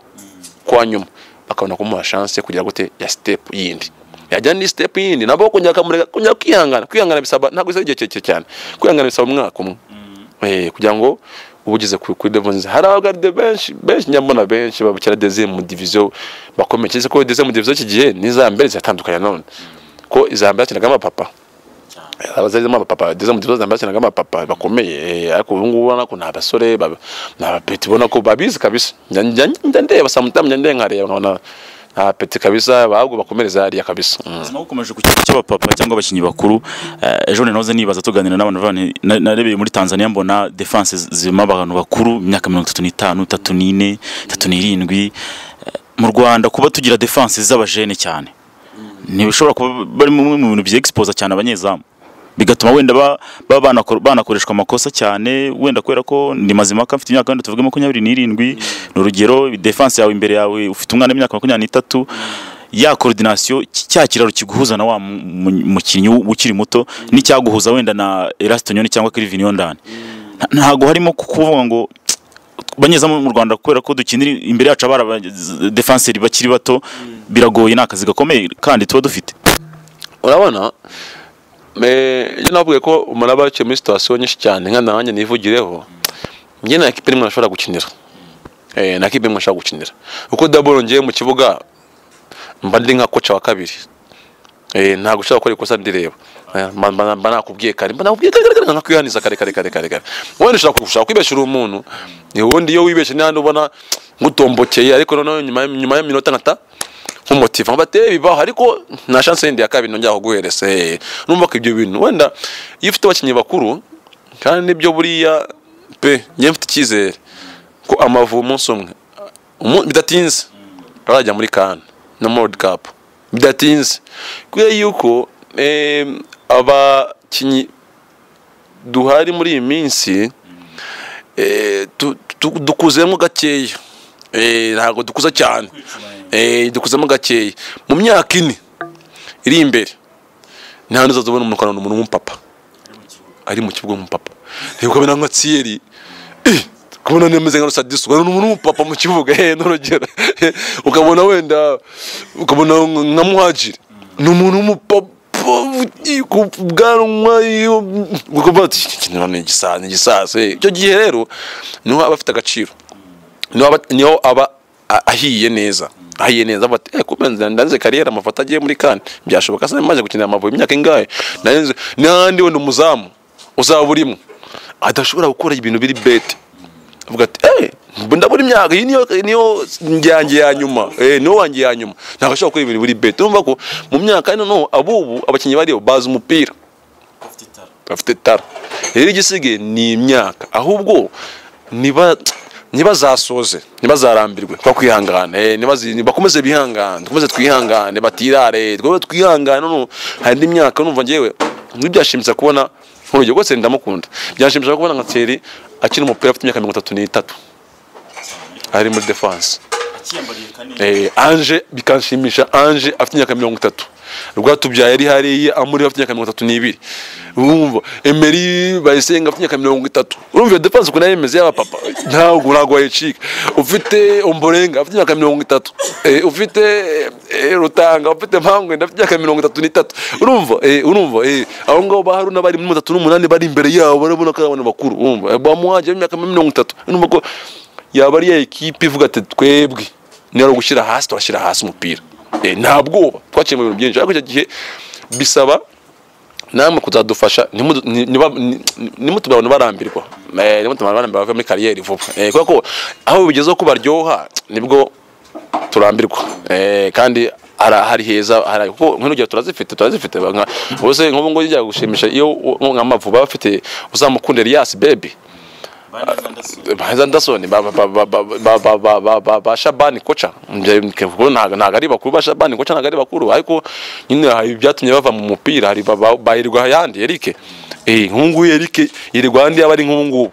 kwa nyuma bakabona kumuha shanse kugira gute ya step yindi yajya ni step yindi nabo kongera akamureka kongera kwihangana kwihangana bisaba ntabwo bisaba igihe kirekire cyane kwihangana bisaba umwaka umwe eh kugira ngo ubugeze ku- kuri level nziza hari abagarde benshi benshi nyabona benshi babukira deuxième mu division bakomeye cyese ko deuxième mu division iki gihe n'iza mbere ziratandukanye none ko iza mbere hakinagamo abapapa abazazemo abapapa deuxième mu division za mbere hakinagamo abapapa bakomeye eh, ariko ubu ngubu ubona ko ni abasore baba- ni abapeti ubona ko babizi kabisa njya njya- njya ndeba saa mu ntarama, njya ndenga nkareba nkabona nta peti kabisa ahubwo bakomereza hariya kabisa Mm. ubuzima bukomeje ku kigo cy'abapapa cyangwa abakinnyi bakuru eh, ejo bundi nahoze nibaza tuganira n'abantu bavanye- na- narebeye muri tanzania mbona defanse zirimo abantu bakuru imyaka mirongo itatu n'itanu itatu n'ine itatu n'irindwi Eh, mu rwanda kuba tugira defanse z'abajene cyane ntibishobora kuba bari mu mu bintu byegisipoza cyane abanyezamu bigatuma wenda ba- baba banakor- banakoreshwa amakosa cyane wenda kubera ko ndi mazimaka mfite imyaka wenda tuvuge makumyabiri n'irindwi ni urugero defanse yawe imbere yawe ufite umwana w'imyaka makumyabiri n'itatu ya koordinasiyo ki- cya kiraro kiguhuza na wa mu- mu- mukinnyi w- ukiri muto n'icyaguhuza wenda na Erasto Nyoni cyangwa Kevin Yondani ntago harimo ku- kuvuga ngo banyezamu mu Rwanda kubera ko dukinira imbere yacu abari abadefanseri bakiri bato biragoye ni akazi gakomeye kandi tuba dufite urabona eh, njye navuga ko umuntu aba yicaye muri situwasiyo nyinshi cyane nka nanjye nivugireho njye nta kipe rimwe nashobora gukinira Eh, nta kipe rimwe nashobora gukinira uko daboro ngiye mu kibuga mba ndi nka koca wa kabiri Eh, ntabwo ushobora gukora ikosa ndireba Eh, mba- mba mba nakubwiye kare mba nakubwiye kare kare kare nkakwihaniza kare kare kare kare kare wenda ushobora ku- ushobora kwibesha uri umuntu ni ubundi iyo wibeshe n'ahandi ubona ngutombokeye ariko noneho nyuma y- nyuma y'iminota nkata nk'umutiva bateye bibaho ariko nta chance yindi ya kabiri nongera kuguhereza Eh, numva ko ibyo bintu wenda iyo ufite abakinnyi bakuru kandi nibyo buriya pe njye mfite icyizere ko amavubi umunsi umwe umu- bidatinze arajya muri kan no World Cup bidatinze kubera yuko eh, abakinnyi duhari muri iyi minsi eh, tu- tu- dukuzemo gakeya Eh, ntabwo dukuza cyane Eh, dukuzemo gakeya mu myaka ine iri imbere nta n'uzaza ubona umuntu ukarana umuntu w'umupapa ari mu kibuga w'umupapa reba ukabona nka Thierry Eh, ukabona nemeze nka rusadisu ukabona umuntu w'umupapa mu kibuga he n'urugero Eh, ukabona wenda ukabona nka muhajiri ni umuntu w'umupapa ugiye ku bwanwa iyo- ukavuga ati "Iki kintu ni igisa- ni igisasa eh." icyo gihe rero niho aba afite agaciro niho aba, niho aba a- ahiye neza ahiye neza avuga ati eh kubenza ndanze kariyeri amafoto agiye muri kan byashoboka se maze gukinira amavubi imyaka ingahe ndanze n'ahandi wenda umuzamu uzaba urimo adashobora gukora ibintu biri bete avuga ati eh mba ndabona imyaka iyi niyo niyo njyange ya nyuma eh niyo wanjye ya nyuma ntabwo ashobora gukora ibintu biri bete urumva ko mu myaka ino noneho abubu abakinnyi bariyo bazi umupira afite itara bafite tara rero igisigaye ni imyaka ahubwo niba ntibazasoze ntibazarambirwe twakwihangana eh, nibazi- nibakomeze bihangane dukomeze twihangane batirare twaba twihangane no hari n'imyaka numva ngewe ntibyashimishije kubona nk'urugero rwose ndamukunda byashimishije kubona nka Thierry akina umupira afite imyaka mirongo itatu n'itatu ari muri defense akiyambariye kanini Eh, Ange bikanshimisha Ange afite imyaka mirongo itatu Rwatubyaye ari hariya amuri afite imyaka mirongo itatu n'ibiri urumva Emery Bayisenga afite imyaka mirongo itatu urumva iyo defense ukuntu yari imeze y'abapapa ntabwo ntabwo wayicika ufite Omborenga afite imyaka mirongo itatu Eh, ufite eh, Rutanga ufite Mpangwenda afite imyaka mirongo itatu n'itatu urumva eh, urumva eh, aho ngaho ba Haruna bari muri batatu n'umunani bari imbere yabo barabona ko ari abantu bakuru urumva bamuhaje imyaka mirongo itatu urumva ko yaba ari ya ekipe ivuga ati twebwe niba ari ugushyira hasi turashyira hasi umupira Eh, nta bwoba twakiye mu bintu byinshi ariko icyo gihe bisaba namwe kuzadufasha ntimutu- ni- niba- ni- ni- nimutuma abantu barambirwa Eh, nimutuma abantu barambirwa bave muri kariyeri vuba Eh, kubera ko aho bigezeho ko baryoha nibwo turambirwa Eh, kandi ara- hari heza hari kuko nk'urugero turazifite turazifite nka- ubuse nk'ubu ngubu bijya gushimisha iyo u- nka mavuba bafite uzamukunda Elias Baby bane zandasuye baza ndasoni ba ba- ba- ba- ba- ba- ba- ba- ba- ba Shabani koca ntabwo ntabwo ari bakuru ba Shabani koca ntabwo ari bakuru ariko nyine hari ibyatumye bava mu mupira hari ba- ba- bahirwa yandi Eric eh nk'ungu Eric yirirwa yandi yaba ari nk'ungu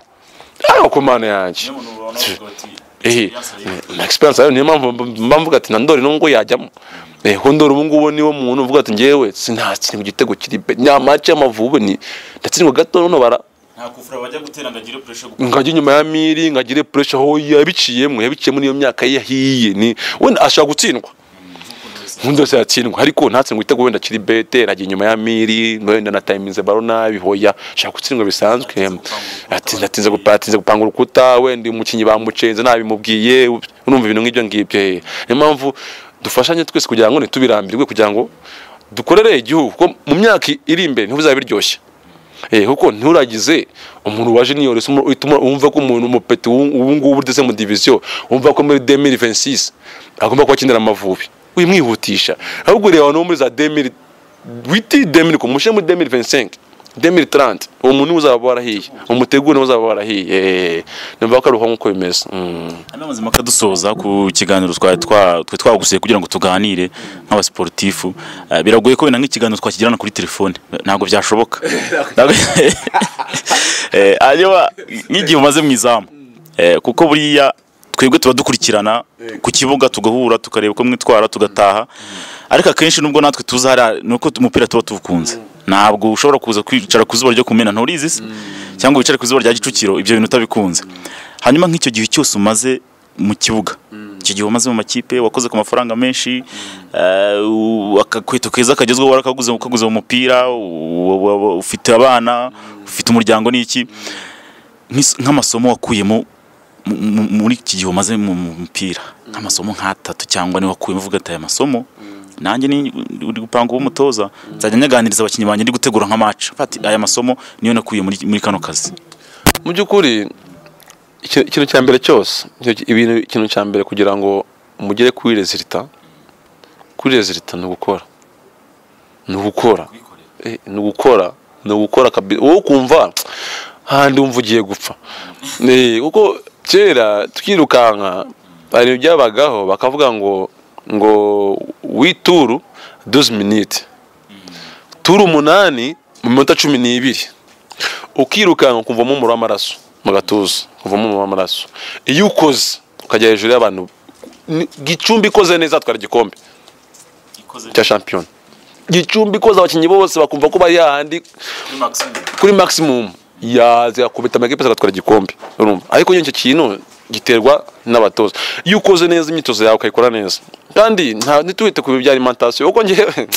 ariko kumana niyo yanjye muntu wabona bavuga bati eh yansariye na experience yayo niyo mpamvu mba mvuga ati na Ndori n'ungu yajyamo eh ko Ndori ubu ngubu niwe muntu uvuga ati njyewe sinatsi mu gitego kiri pe nyamace y'amavubi ni ndatsindwa gato none bara nta kufura bajya gutera ngo agire puresha gukomeye ngajya inyuma ya miri ngagire pressure aho yabiciyemo yabiciyemo niyo myaka ye yahiye ni wenda ashobora gutsindwa nk'ukuntu wese ubundi wese yatsindwa ariko ntatsindwe igitego wenda kiri bete ajya inyuma ya miri wenda na tayiminze baro nabi hoya ashaka gutsindwa bisanzwe atinze atinze gupa- atinze gupanga urukuta wenda umukinnyi bamucenze nabimubwiye urumva ibintu nk'ibyo ngibyo eh. niyo mpamvu dufashanye twese kugira ngo ntitubirambirwe kugira ngo dukorere igihugu kuko mu myaka iri imbere niho bizaba biryoshye Eh, kuko nturagize umuntu waje niyore utuma wumva ko umuntu umupeti w'u- ubu ngubu ugeze mu diviziyo wumva ko muri 2026 agomba kuba akinira amavubi wimwihutisha ahubwo reba no muri za demiri witi demiri kumushe muri demiri vensenke demiri taranti uwo muntu uzaba warahiye umuteguro nawe uzaba warahiye Eh, numva ko ari uko nk'uko bimeze Mm. hano mazima akadusoza ku kiganiro twari twa- twari twagusuye kugira ngo tuganire nk'abasiporutifu Eh, biragoye ko wenda nk'ikiganiro twakigirana kuri telefone ntabwo byashoboka Ntabwo- Eh, hanyuma nk'igihe umaze mu izamu Eh, kuko buriya twebwe tuba dukurikirana ku kibuga tugahura tukareba uko mwitwara tugataha ariko akenshi nubwo natwe tuzi hariya ni uko umupira tuba tuwukunze ntabwo ushobora kuza kwicara ku zuba ryo kumena nturizi se cyangwa wicare ku zuba rya gicukiro ibyo bintu utabikunze hanyuma nk'icyo gihe cyose umaze mu kibuga icyo gihe umaze mu makipe wakoze ku mafaranga menshi eh, u- akakweto keza kagezweho warakaguze ukaguze mu mupira u- u- u- ufite abana ufite umuryango n'iki Nk'is- nk'amasomo wakuyemo mu- mu- muri iki gihe umaze mu mu mupira nk'amasomo nk'atatu cyangwa niba wakuyemo uvuga ati aya masomo nanjye ni uri gupanga uwo mutoza nzajya nyaganiriza abakinnyi banjye ndi gutegura nka maca ati aya masomo niyo nakuye muri muri kano kazi mu by'ukuri iki- ikintu cya mbere cyose icyo- ibintu ikintu cya mbere kugira ngo mugere kuri rezilita kuri rezilita ni ugukora ni ugukora kubikorera Eh, ni ugukora ni ugukora kabisa wowe ukumva handi wumva ugiye gupfa Eh, kuko kera twirukanka hari ibintu byabagaho bakavuga ngo ngo wituru duzi minite turu umunani mu minota cumi n'ibiri ukirukanka ukuvamo umuriro w'amaraso mu gatuza ukuvamo umuriro w'amaraso iyo ukoze ukajya hejuru y'abantu ni- gicumbi ikoze neza atwara igikombe ikoze cya shampiyona gicumbi ikoze abakinnyi bose bakumva ko bari hahandi kuri maximum kuri maximum yaza yakubita amakipe agatwara igikombe urumva ariko nyine icyo kintu giterwa n'abatoza iyo ukoze neza imyitozo yawe ukayikora neza kandi nta ntituwite ku bintu bya alimentation kuko ngewe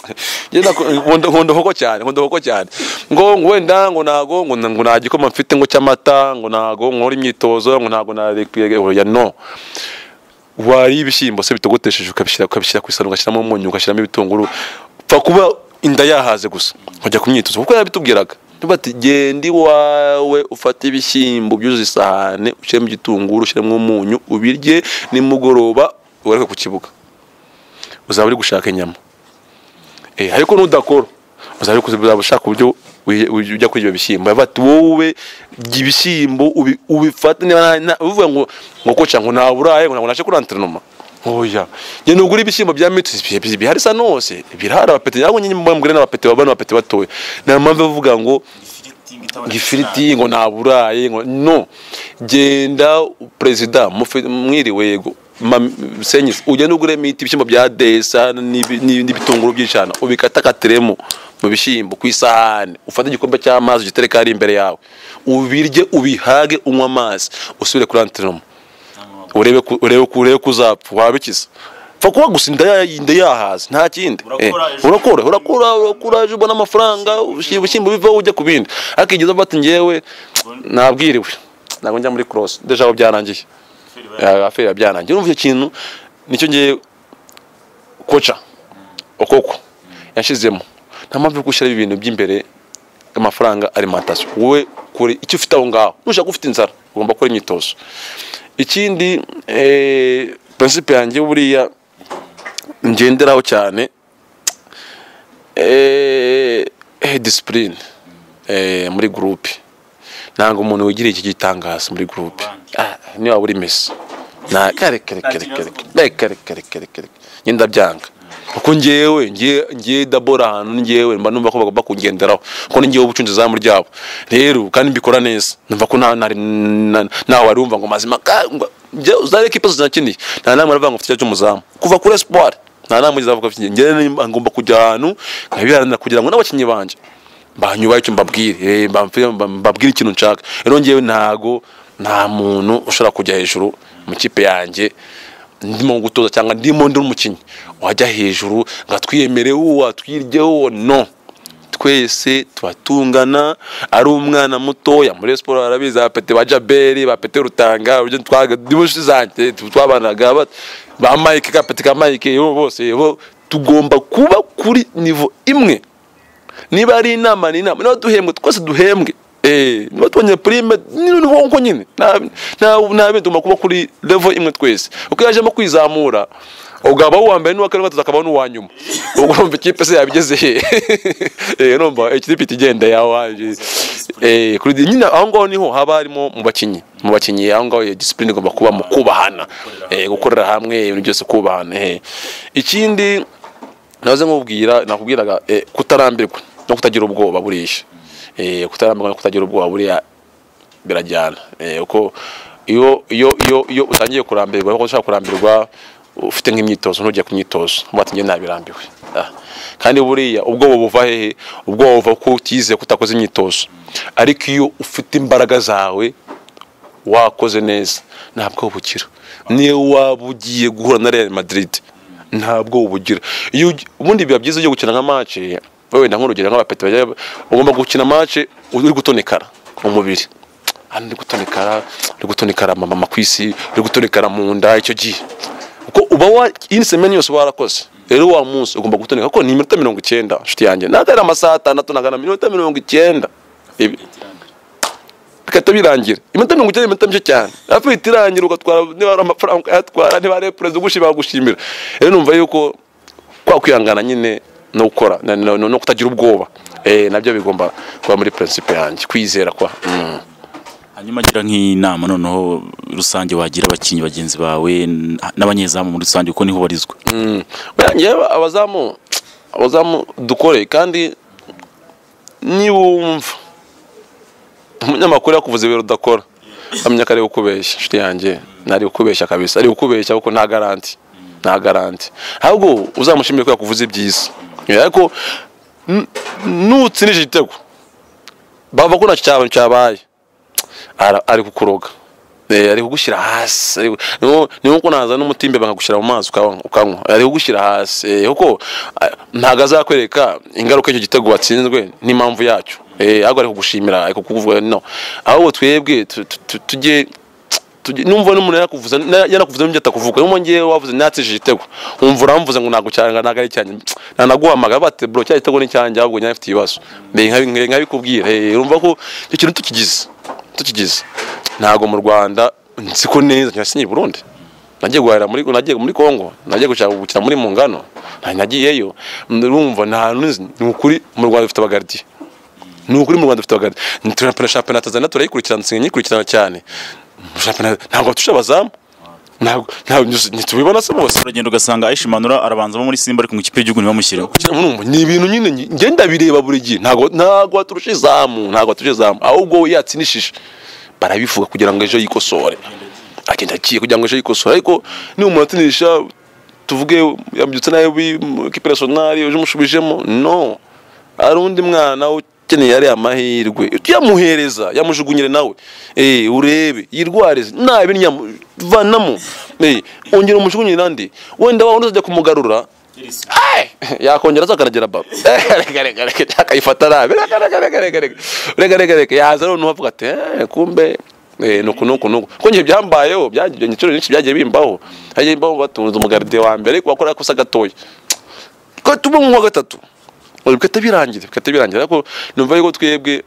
ngewe nako- nkunda nkunda hoko cyane nkunda hoko cyane ngo ngo wenda ngo nago ngo na- ngo nta gikoma mfite ngo cy'amata ngo nago nkora imyitozo ngo nago na oya no wariye ibishyimbo se bitogotesheje ukabishyira ukabishyira ku isahani ugashyiramo umunyu ugashyiramo ibitunguru upfa kuba inda yahaze gusa ukajya ku myitozo kuko yarabitubwiraga tuba ati genda iwawe ufate ibishyimbo byuzuye isahane ushyiremo igitunguru ushyiramo umunyu ubirye nimugoroba ugaruke ku kibuga uzaba uri gushaka inyama Eh, ariko nudakora uzaba uri kuzaba ushaka uburyo wi- wi- ujya kuri ibyo bishyimbo Baravuga bati wowe jya ibishyimbo ubi- ubifate niba nta- nta- uvuga ngo ngo koca ngo naburaye ngo ntabwo naje kuri anterinoma oya njye nugura ibishyimbo bya mitsi bihari sa nose birahari abapeti ntabwo nyine mugure n'abapeti babana abapeti batoya nta mpamvu yo kuvuga ngo ifiriti itaboneka gifiriti ngo nta burayi ngo no genda perezida mufi- mwiriwe yego Mam- senyisi ugenda uguremo imiti ibishyimbo bya desa n'ibi- n'ibi- n'ibitunguru by'ijana ubikatakatiremo mu bishyimbo ku isahani ufate igikombe cy'amazi ugitereke hari imbere yawe ubirye ubihage unywe amazi usubire kuri anterinoma urebe ku- urebe ku- urebe ko uzapfa wabikiza pfa kuba gusa inda ya- inda yahaze nta kindi Eh, Urakora ejo. urakora urakora urakora ejo ubona amafaranga ushi- ubushyimbo bivaho ujya ku bindi ariko igihe uvuga ati njyewe nabwiriwe ntabwo njya muri korosi deja aho byarangiye feri Eh, aferi ya byarangiye urumva icyo kintu nicyo ngiye koca okoko yashizemo nta mpamvu yo gushyiraho ibintu by'imbere amafaranga alimentation wowe kure icyo ufite aho ngaho nushaka ufite inzara ugomba gukora imyitozo ikindi eh, prinsipe yanjye buriya ngenderaho cyane eh, eh, discipline eh, muri groupe ntabwo umuntu wigira iki gitangaza muri groupe Ah, niba uri mesi Na- kare kare kare kare kare kare kare kare kare njye ndabyanga kuko njyewe njye njye dabora ahantu njyewe mba numva ko bagomba kungenderaho kuko ni njyewe ubucunzi izamu ryabo rero kandi mbikora neza numva ko nta- nta- na- nawe wari wumva ngo mazima ka- ngo- njye uzare kipe zinakeneye nta namwe aravuga ngo mfite icyo cy'umuzamu kuva kuri espoir nta namwe ugeze avuga ati njye nimba- ngomba kujya ahantu nkabiharanira kugira ngo n'abakinnyi banjye banyubahe icyo mbabwire eh, mbabwire- mbabwire ikintu nshaka rero njyewe ntago nta muntu ushobora kujya hejuru mu kipe yanjye ndimo gutoza cyangwa ndimo ndi umukinnyi wajya hejuru ngo atwiyemere uwo atwiryeho no twese tubatungana ari umwana mutoya muri siporo arabizi abapete ba jaberi bapete rutanga uburyo twaga nibo nshuti zanjye twabanaga ba- ba mike kapete ka mike bo bose bo tugomba kuba kuri nivo imwe niba ari inama ni inama niba duhembwe twese duhembwe Eh, niba tubonye prime ni ni wonko nyine nta nta- nta bindi tugomba kuba kuri level imwe twese uko yajemo kwizamura ubwo habaho uwa mbere n'uwa kane gatatu hakabaho n'uwa nyuma ubwo urumva ikipe se yabigeze he Eh, numva ikipe itigenda yawe Eh, kuri di- nyine aho ngaho niho haba harimo mu bakinnyi mu bakinnyi aho ngaho iyo disipurine igomba kuba mu kubahana Eh, gukorera hamwe ibintu byose kubahana eh. ikindi nahoze nkubwira nakubwiraga eh, kutarambirwa no kutagira ubwoba burisha Eh, kutarambirwa no kutagira ubwoba buriya birajyana Eh, kuko iyo iyo iyo iyo utangiye kurambirwa kuko ushaka kurambirwa ufite nk'imyitozo ntujye ku myitozo uba ati njye ntabirambiwe Ah. kandi buriya ubwoba buva hehe ubwoba buva ko utize ko utakoze imyitozo ariko iyo ufite imbaraga zawe wakoze neza ntabwo bukira niyo waba ugiye guhura na Real Madrid ntabwo ubugira iyo ugi- ubundi biba byiza ugiye gukina nka match wewe na nk'urugero nk'abapeti bajya ugomba gukina match uri gutonekara umubiri hano uri gutonekara uri gutonekara mama ku isi uri gutonekara mu nda icyo gihe kuko uba wa iyi semeni yose warakoze rero wa munsi ugomba gutoneka kuko ni iminota mirongo icyenda nshuti yanjye ntabwo ari amasaha atandatu nagana iminota mirongo icyenda Ibi- bigahita birangira iminota mirongo icyenda iminota mike cyane hafi ihita irangira ugatwara niba hari amafaranga ukayatwara niba hari perezida ugushima bagushimira rero numva yuko kwa kwihangana nyine no gukora na- na- no kutagira ubwoba eh, nabyo bigomba kuba muri principe yanjye kwizera kwa mm. hanyuma gira nk'inama noneho rusange wagira abakinnyi bagenzi bawe n- n'abanyezamu muri rusange kuko niho barizwa Buriya njyewe abazamu abazamu dukore kandi niba wumva umunyamakuru yakuvuze ibintu udakora amenya ko ari ukubeshya inshuti yanjye ntari ukubeshya kabisa ari ukubeshya kuko nta garanti nta garanti ahubwo uzamushimire ko yakuvuze ibyiza Eh, ariko n- nutsinije igitego bava ko nacyo cyaba cyabaye ara- ari kukuroga Eh, ari kugushyira hasi ari- ni nko- ni nko naza n'umutimbe bakagushyira mu mazi ukanywa- ukanywa ari kugushyira hasi Eh, kuko ah, ntabwo azakwereka ingaruka y'icyo gitego watsinzwe n'impamvu yacyo Eh, ahubwo ari kugushimira ari kukuvuga no ahubwo twebwe tu- tu- tu- tujye tujye- numva n'umuntu yarakuvuze na- yanakuvuze n'ibyo atakuvuga numva ngewe wavuze natsije igitego wumva uramvuze ngo ntabwo cyanga ntabwo ari icyanjye nanaguhamagara bate bro cya gitego ni icyanjye ahubwo nyine afite ibibazo mbe nkabi- nkabi- nkabikubwira Eh, urumva ko icyo kintu tukigize tukigize ntabwo mu Rwanda nzi ko neza nyasinye i Burundi nagiye guhahira muri nagiye muri Kongo nagiye gushaka gukina muri Mungano nta- nagiyeyo urumva nta hantu nzi ni ukuri mu Rwanda dufite abagardiye ni ukuri mu Rwanda dufite abagari turapena shampiyona Tanzania turayikurikirana nsigaye nyikurikirana cyane shampiyona ntabwo tusha abazamu ntabwo ntabwo ntitubibona se bose uragenda ugasanga aishimanura arabanza abo muri simba ariko mu ikipe y'igihugu ntibamushyiremo Kira murumva, ni ibintu nyine nge- nge ndabireba buri gihe ntabwo ntabwo aturusha izamu ntabwo aturusha izamu ahubwo we yatsinishije barabivuga kugira ngo ejo yikosore agenda agiye kugira ngo ejo yikosore ariko niba umuntu atinisha tuvuge yabyutse nabi kipe nasiyonari uje umushubijemo no hari undi mwana ukeneye ariya mahirwe tuyamuhereza yamujugunyire nawe eh urebe yirwarize nabi nyamu- vanamo eh ongera umujugunyire nandi wenda wa wundi uzajya kumugarura Ai! yakongera azakaragira baro akayifata nabi Reka, reka, reka, reka, reka. reka reka reka yaza noneho avuga ati "Eh, kumbe eh, nuku nuku nuku ko njye byambayeho byagiye inshuro nyinshi byagiye bimbaho hagiye bimbaho batunze umugaride wa mbere ariko wakora kosa gatoya ko tuba mu gatatu bigahita birangira bigahita birangira ariko numva yuko twebwe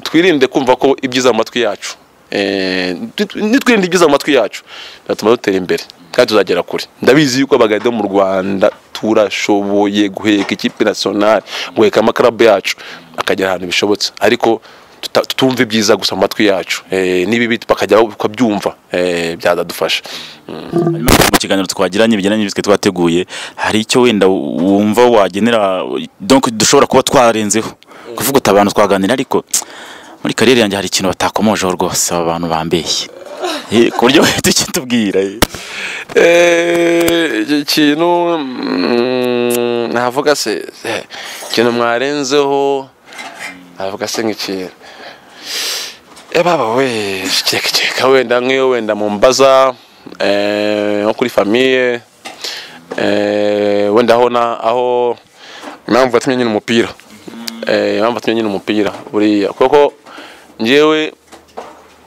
twirinde kumva ko ibyiza mu matwi yacu Eh, nit- nitwirinde ibyiza mu matwi yacu biratuma dutera imbere kandi tuzagera kure ndabizi yuko abagade mu rwanda turashoboye guheka ikipe nationale guheka amakarabu yacu akagera ahantu bishobotse ariko tuta- tutumva ibyiza gusa mu matwi yacu Eh, n'ibibi bakajya bakabyumva eh, byazadufasha Hanyuma mu kiganiro twagiranye bijyanye n'ibyo twateguye hari icyo wenda wumva wagenera donc dushobora kuba twarenzeho kuvuga uti abantu twaganira ariko muri kariyeri yanjye hari ikintu batakomojeho rwose aba bantu bambeshye Eh, ku buryo wahita ukitubwira eh. Eh, iki kintu mm, navuga se eh, ikintu mwarenzeho navuga se nk'ikintu Eh, baba we keka keka wenda nk'iyo wenda mu mbaza eh, nko kuri famiye eh, wenda aho na aho impamvu yatumye nyine umupira eh, impamvu yatumye nyine umupira buriya kuko njyewe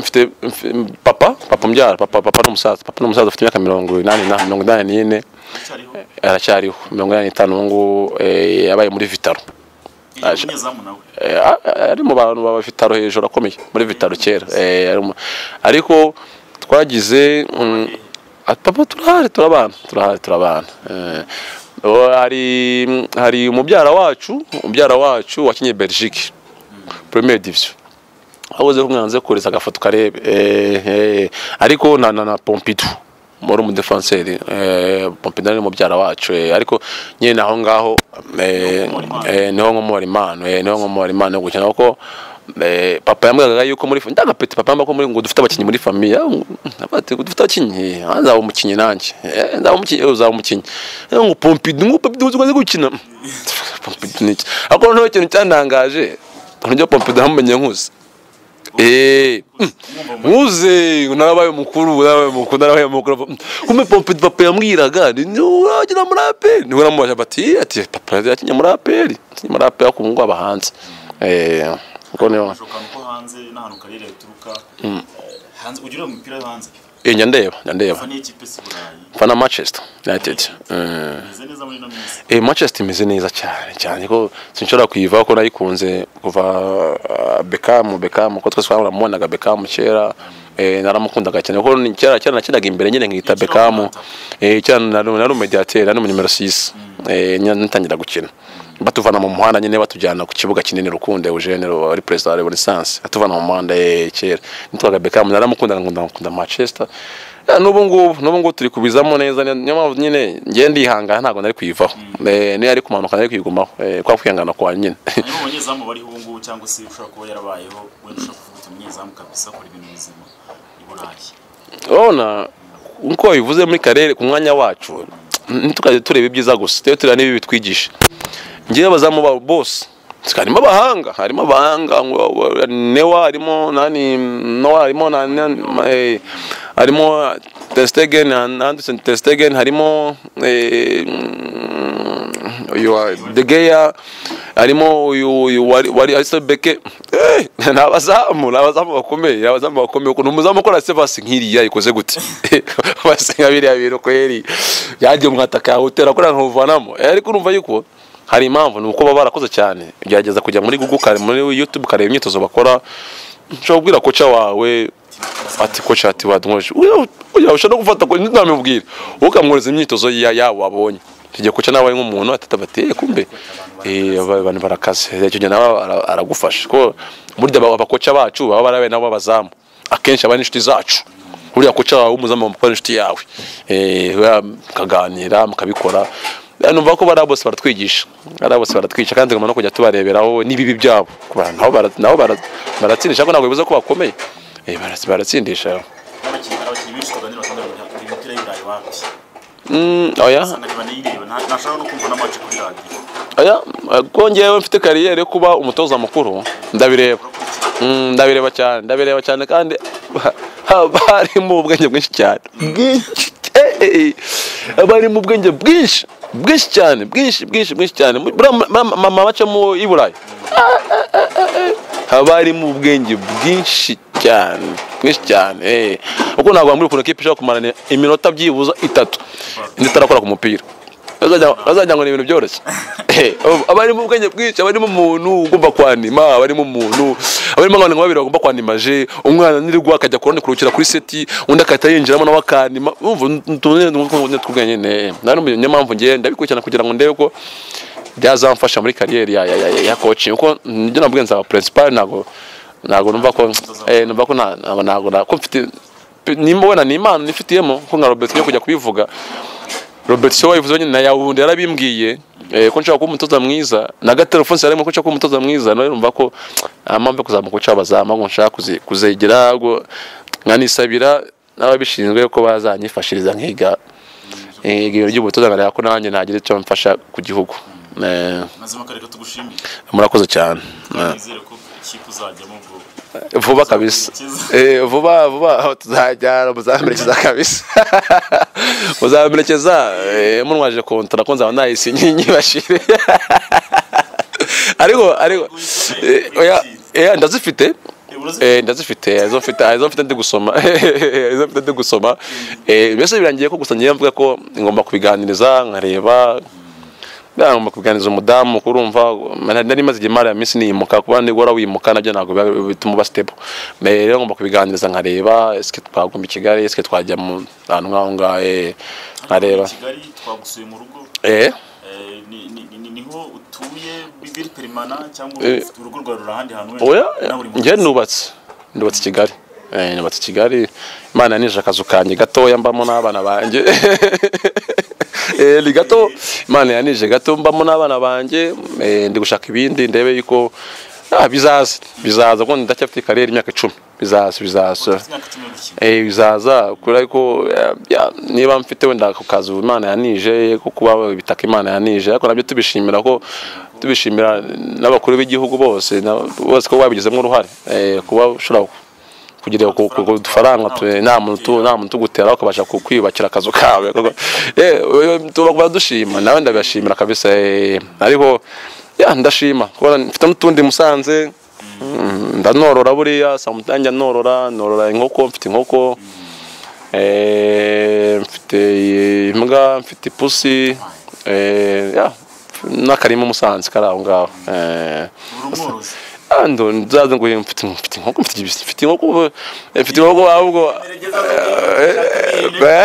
mfite mf- papa papa mbyara papa papa n'umusaza papa n'umusaza ufite imyaka mirongo inani na mirongo inani n'ine Icyariho aracyariho mirongo inani n'itanu ubu ngubu eh, yabaye muri vitaro iyo umunyezamu nawe Eh, a- a- ari mu bantu baba vitaro hejuru akomeye muri vitaro kera Eh, ari mu- ariko twagize mm, ati papa turahari turabana turahari turabana Eh, uwo hari hari umubyara wacu umubyara wacu wakinnye belgique premier division aho kumwanze kureza agafoto karebe Eh, eh, ariko na na na pompidu wari umudefanseri eh, pompidu ni mubyara wacu eh, ariko nyine aho ngaho eh, eh, niho nkomora impano eh, niho nkomora impano yo gukina kuko eh, papa yambwiraga yuko muri fa- ndagapeti papa yambwira ko muri ngo dufite abakinnyi muri famiye ati ngo dufite abakinnyi ah, nzaba umukinnyi nanjye Eh, nzaba umukinnyi eh, uzaba umukinnyi Eh, ngo pompidu ngo pompidu uzi ko azi gukina pompidu ni iki ariko noneho ikintu cyantangaje ntabyo pompidu namumenye nkuze Eh, muze narabaye umukuru narabaye umukuru narabaye umukuru Mm, kumbe pompe papa yambwiraga ni uragira muri aperi niwe namubaje bati ati papa yakinye muri aperi yakinye muri aperi ku ngo abahanze eh ngo niyo ushobora ahantu ko hanze n'ahantu karere uturuka hanze ugira umupira wo hanze eh njya ndeba njya ndeba uva n'ikipe si burayi fana Manchester United eh imeze neza muri ino minsi Eh, Manchester imeze neza cyane cyane ko sinshobora kuyivaho ko nayikunze kuva ah, Beckham Beckham ko twese twaramubonaga Beckham kera eh, naramukundaga cyane kuko ni kera kera nakinaga imbere nyine nkita Kera Beckham wamwata. eh cyane nari nari umediateur nari numero 6 eh nyine ntangira gukina batuvana mu muhanda nyine batujyana ku kibuga kinini rukunde Eugene wari president wa Renaissance atuvana mu muhanda eh, kera nitwaga Beckham naramukundaga nkunda nkunda Manchester Ya, n'ubu ngubu n'ubu ngubu turi kubizamo neza ni- niyo mpamvu nyine ngiye ndihangana ntabwo nari kuyivaho Eh, niyo ari kumanuka nari kuyigumaho Eh, kwa kwihangana kwa nyine niba umunyezamu bariho ubu ngubu cyangwa se ushobora kuba yarabayeho wenda ushaka kuvuga uti umunyezamu kabisa akora ibintu bizima i burayi urabona nkuko wabivuze muri karere ku mwanya wacu ntitukajya tureba ibyiza gusa tujye tureba n'ibi bitwigisha ngewe abazamu ba bose harimo abahanga harimo abahanga ngo- wa- newa harimo nani nowa harimo na- na- eh, harimo testegen anderson testegen harimo eh, mm, uyu wa degeya harimo uyu uyu wari wari ariston beke Eh, ni abazamu ni abazamu bakomeye ni abazamu bakomeye ukuntu umuzamu ukora sevasi nk'iriya ikoze gute basa nka biriya bintu kweri yagiye umwataka yawutera kuriya nkawuvanamo Eh, ariko urumva yuko hari impamvu ni uko baba barakoze cyane ugerageza kujya muri google kare muri youtube ukareba imyitozo bakora nshobora kubwira koca wawe ati koca ati badumweje ujya no gufata ko ntamubwira ukamwohereza imyitozo ya yawo abonye tujya koca nawe nk'umuntu atatabatiye kumbe eh, aba- abantu barakaze icyo gihe nawe ara- aragufasha ko burya aba- abakoca bacu baba barabaye nabo b'abazamu akenshi aba ari inshuti zacu buriya koca wawe w'umuzamu bamukuba ari inshuti yawe Eh, buriya mukaganira mukabikora Eh, numva ko bariya bose baratwigisha bariya bose baratwigisha kandi tugomba no kujya tubareberaho n'ibibi byabo Ku bantu nabo bara- nabo bara- baratsindisha ariko ntabwo bivuze ko bakomeye Eh, bara- baratsindisha n'abakinnyi hari abakinnyi benshi tuganira batandukanye bari imipira y'iburayi wapi Mm, oya usanga banayireba nta- ntashaka no kumva n'amaci kuri radiyo oya eh, ko ngewe mfite kariyeri yo kuba umutoza mukuru ndabireba Mm, ndabireba cyane ndabireba cyane kandi haba harimo ubwenge bwinshi cyane bwinshi eh, eh, eh. haba harimo ubwenge bwinshi bwinshi cyane bwinshi bwinshi bwinshi cyane Muri- buriya ma- ma- mama bacamo i burayi haba harimo ubwenge bwinshi cyane bwinshi cyane eh. kuko ntabwo wambwira ukuntu ekipa ishobora kumarana iminota byibuze itatu indi itarakora ku mupira Bazajya- bazajya ngo ni ibintu byoroshye Eh, aba arimo ubwenge bwinshi aba arimo umuntu ugomba kwanima aba arimo umuntu aba arimo abantu nka babiri bagomba kwanimage umwana nirwa akajya kurande kurukira kuri seti undi akahita yinjiramo nawe akanima urumva utuntu tw'ubwenge nyine nari niyo mpamvu ngiye ndabikurikirana kugira ngo ndebe ko byazamfasha muri kariyeri ya, ya, ya, ya coaching kuko nibyo nabwiye nzaba principal ntago ntago numva ko eh numva ko nta- ntago ntago ntago mfite nimba wena ni impano nifitiyemo ko nka Robert yo kujya kubivuga Robert Shaw yavuze nyine na yawundi yarabimbwiye eh, ko nshaka kuba umutoza mwiza na gatelefone yarimo ko nshaka kuba umutoza mwiza nawe numva ko amambe kuzamuka uca abazama ngo nshaka kuzi- kuzegera ngo nkanisabira n'ababishinzwe ko bazanyifashiriza nkiga eh, igihe ry'ubutoza nkareba ko nanjye nagira icyo mfasha ku gihugu Eh, mazima kareka tugushimire murakoze cyane kandi nizere ko ikipe uzajyamo ubwo vuba kabisa Eh, vuba vuba aho tuzajyana muzamerekeza kabisa muzamerekeza eh, munwaje kontara ko nzaba nayisinye nyibashire ariko ariko eh, oya eh, ndazifite Eh, ndazifite izo mfite izo mfite ndi gusoma izo mfite ndi gusoma eh mbese birangiye ko gusa ngiye mvuga ko ngomba kubiganiriza nkareba ngomba kuganiriza umudamu kurumva nari nari maze igihe mara ya minsi niyimuka kuba niba wara wimuka nabyo ntabwo biba- bituma uba sitepo rero ngomba kubiganiriza nkareba esike twaguma i kigali esike twajya mu ahantu nk'aho ngaho eh, nkareba kigali twagusuye mu rugo eh eh, ni- ni- ni- ni- niho utuye bibiri perimana cyangwa Eh. urugo rwawe ruri ahandi hantu oya na buri munsi. njye nubatse nubatse i kigali Eh, nubatse i kigali imana yanije akazu kanjye gatoya mbamo n'abana banjye Eh, ni gato imana yanije gato mbamo n'abana banjye Eh, ndi gushaka ibindi ndebe yuko ah, bizaza bizaza kuko ndacyafite kariyeri imyaka icumi bizaza bizaza Ufite imyaka cumi n'umunani. Eh, bizaza kubera ko eh, ya, niba mfite wenda ku kazi imana yanije ko kuba ibitaka imana yanije ariko nabyo tubishimira ko tubishimira n'abakuru b'igihugu bose na- bose ko babigizemo uruhare eh, kuba ushobora kugira ku- ku- ku dufaranga tu- nta muntu tu- nta muntu utugutera ukabasha ku- kwiyubakira akazu kawe Kuko- eh, oyo, tuba dushima nawe ndabashimira kabisa eh, ariko ya ndashima kuba mfite n'utundi musanze Mm, ndanorora buriya sometimes njya norora norora inkoko mfite inkoko eh, mfite imbwa mfite ipusi eh, ya, n'akarima umusanzu kari aho ngaho eh, uri umworozi ah, ndo- nzaza ngo mfite mfite inkoko mfite ibisi mfite inkoko ubu- eh, mfite inkoko ahubwo eh,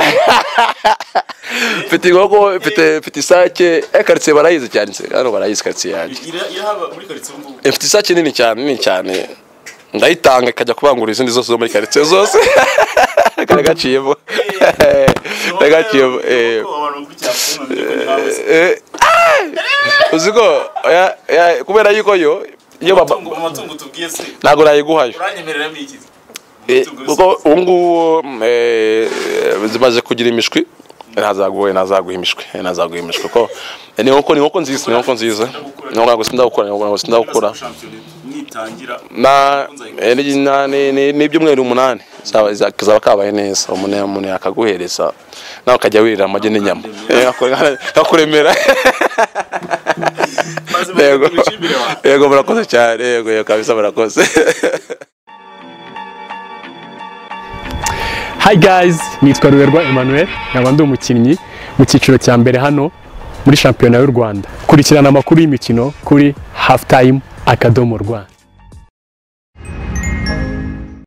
mfite inkoko mfite mfite isake eh, karitsiye barayizi cyane hano barayizi karitsiye yanjye Ira- irahaba muri karitsiye ubu ngubu ifite isake nini cyane nini cyane ndayitanga ikajya kubangura izindi zose zo muri karitsiye zose kari gaciyemo kari gaciyemo eh. Ubwo abantu bakurikira kuri mama, ariko ni nawe se. Eh, ah! uzi ko oya, oya, kubera yuko yo iyo baba Amatungo- amatungo tubwiye se ntabwo nayiguhayo uranyemereramo iki Eh, Amatungo yose. kuko ubu ngubu eh, zimaze kugira imishwi ntazaguhe ntazaguha imishwi eh, ntazaguha imishwi kuko eh, ni inkoko ni inkoko nziza ni inkoko nziza ni inkoko sindagukura ni inkoko sindagukura Shampiyona mwitangira na eh, ni- na- ni- ni- n'ibyumweru umunani zaba za- kazaba kabaye neza umuntu umuntu yakaguhereza nawe ukajya wirira amagi n'inyama Eh, akure- akakuremera maze yego mubishimire wa yego murakoze cyane yego yego kabisa murakoze Hi guys, nitwa Ruberwa Emmanuel, nkaba ndi umukinnyi mu cyiciro cya mbere hano muri shampiyona y'u Rwanda. Kurikirana amakuru y'imikino kuri Halftime akadomo Rwanda.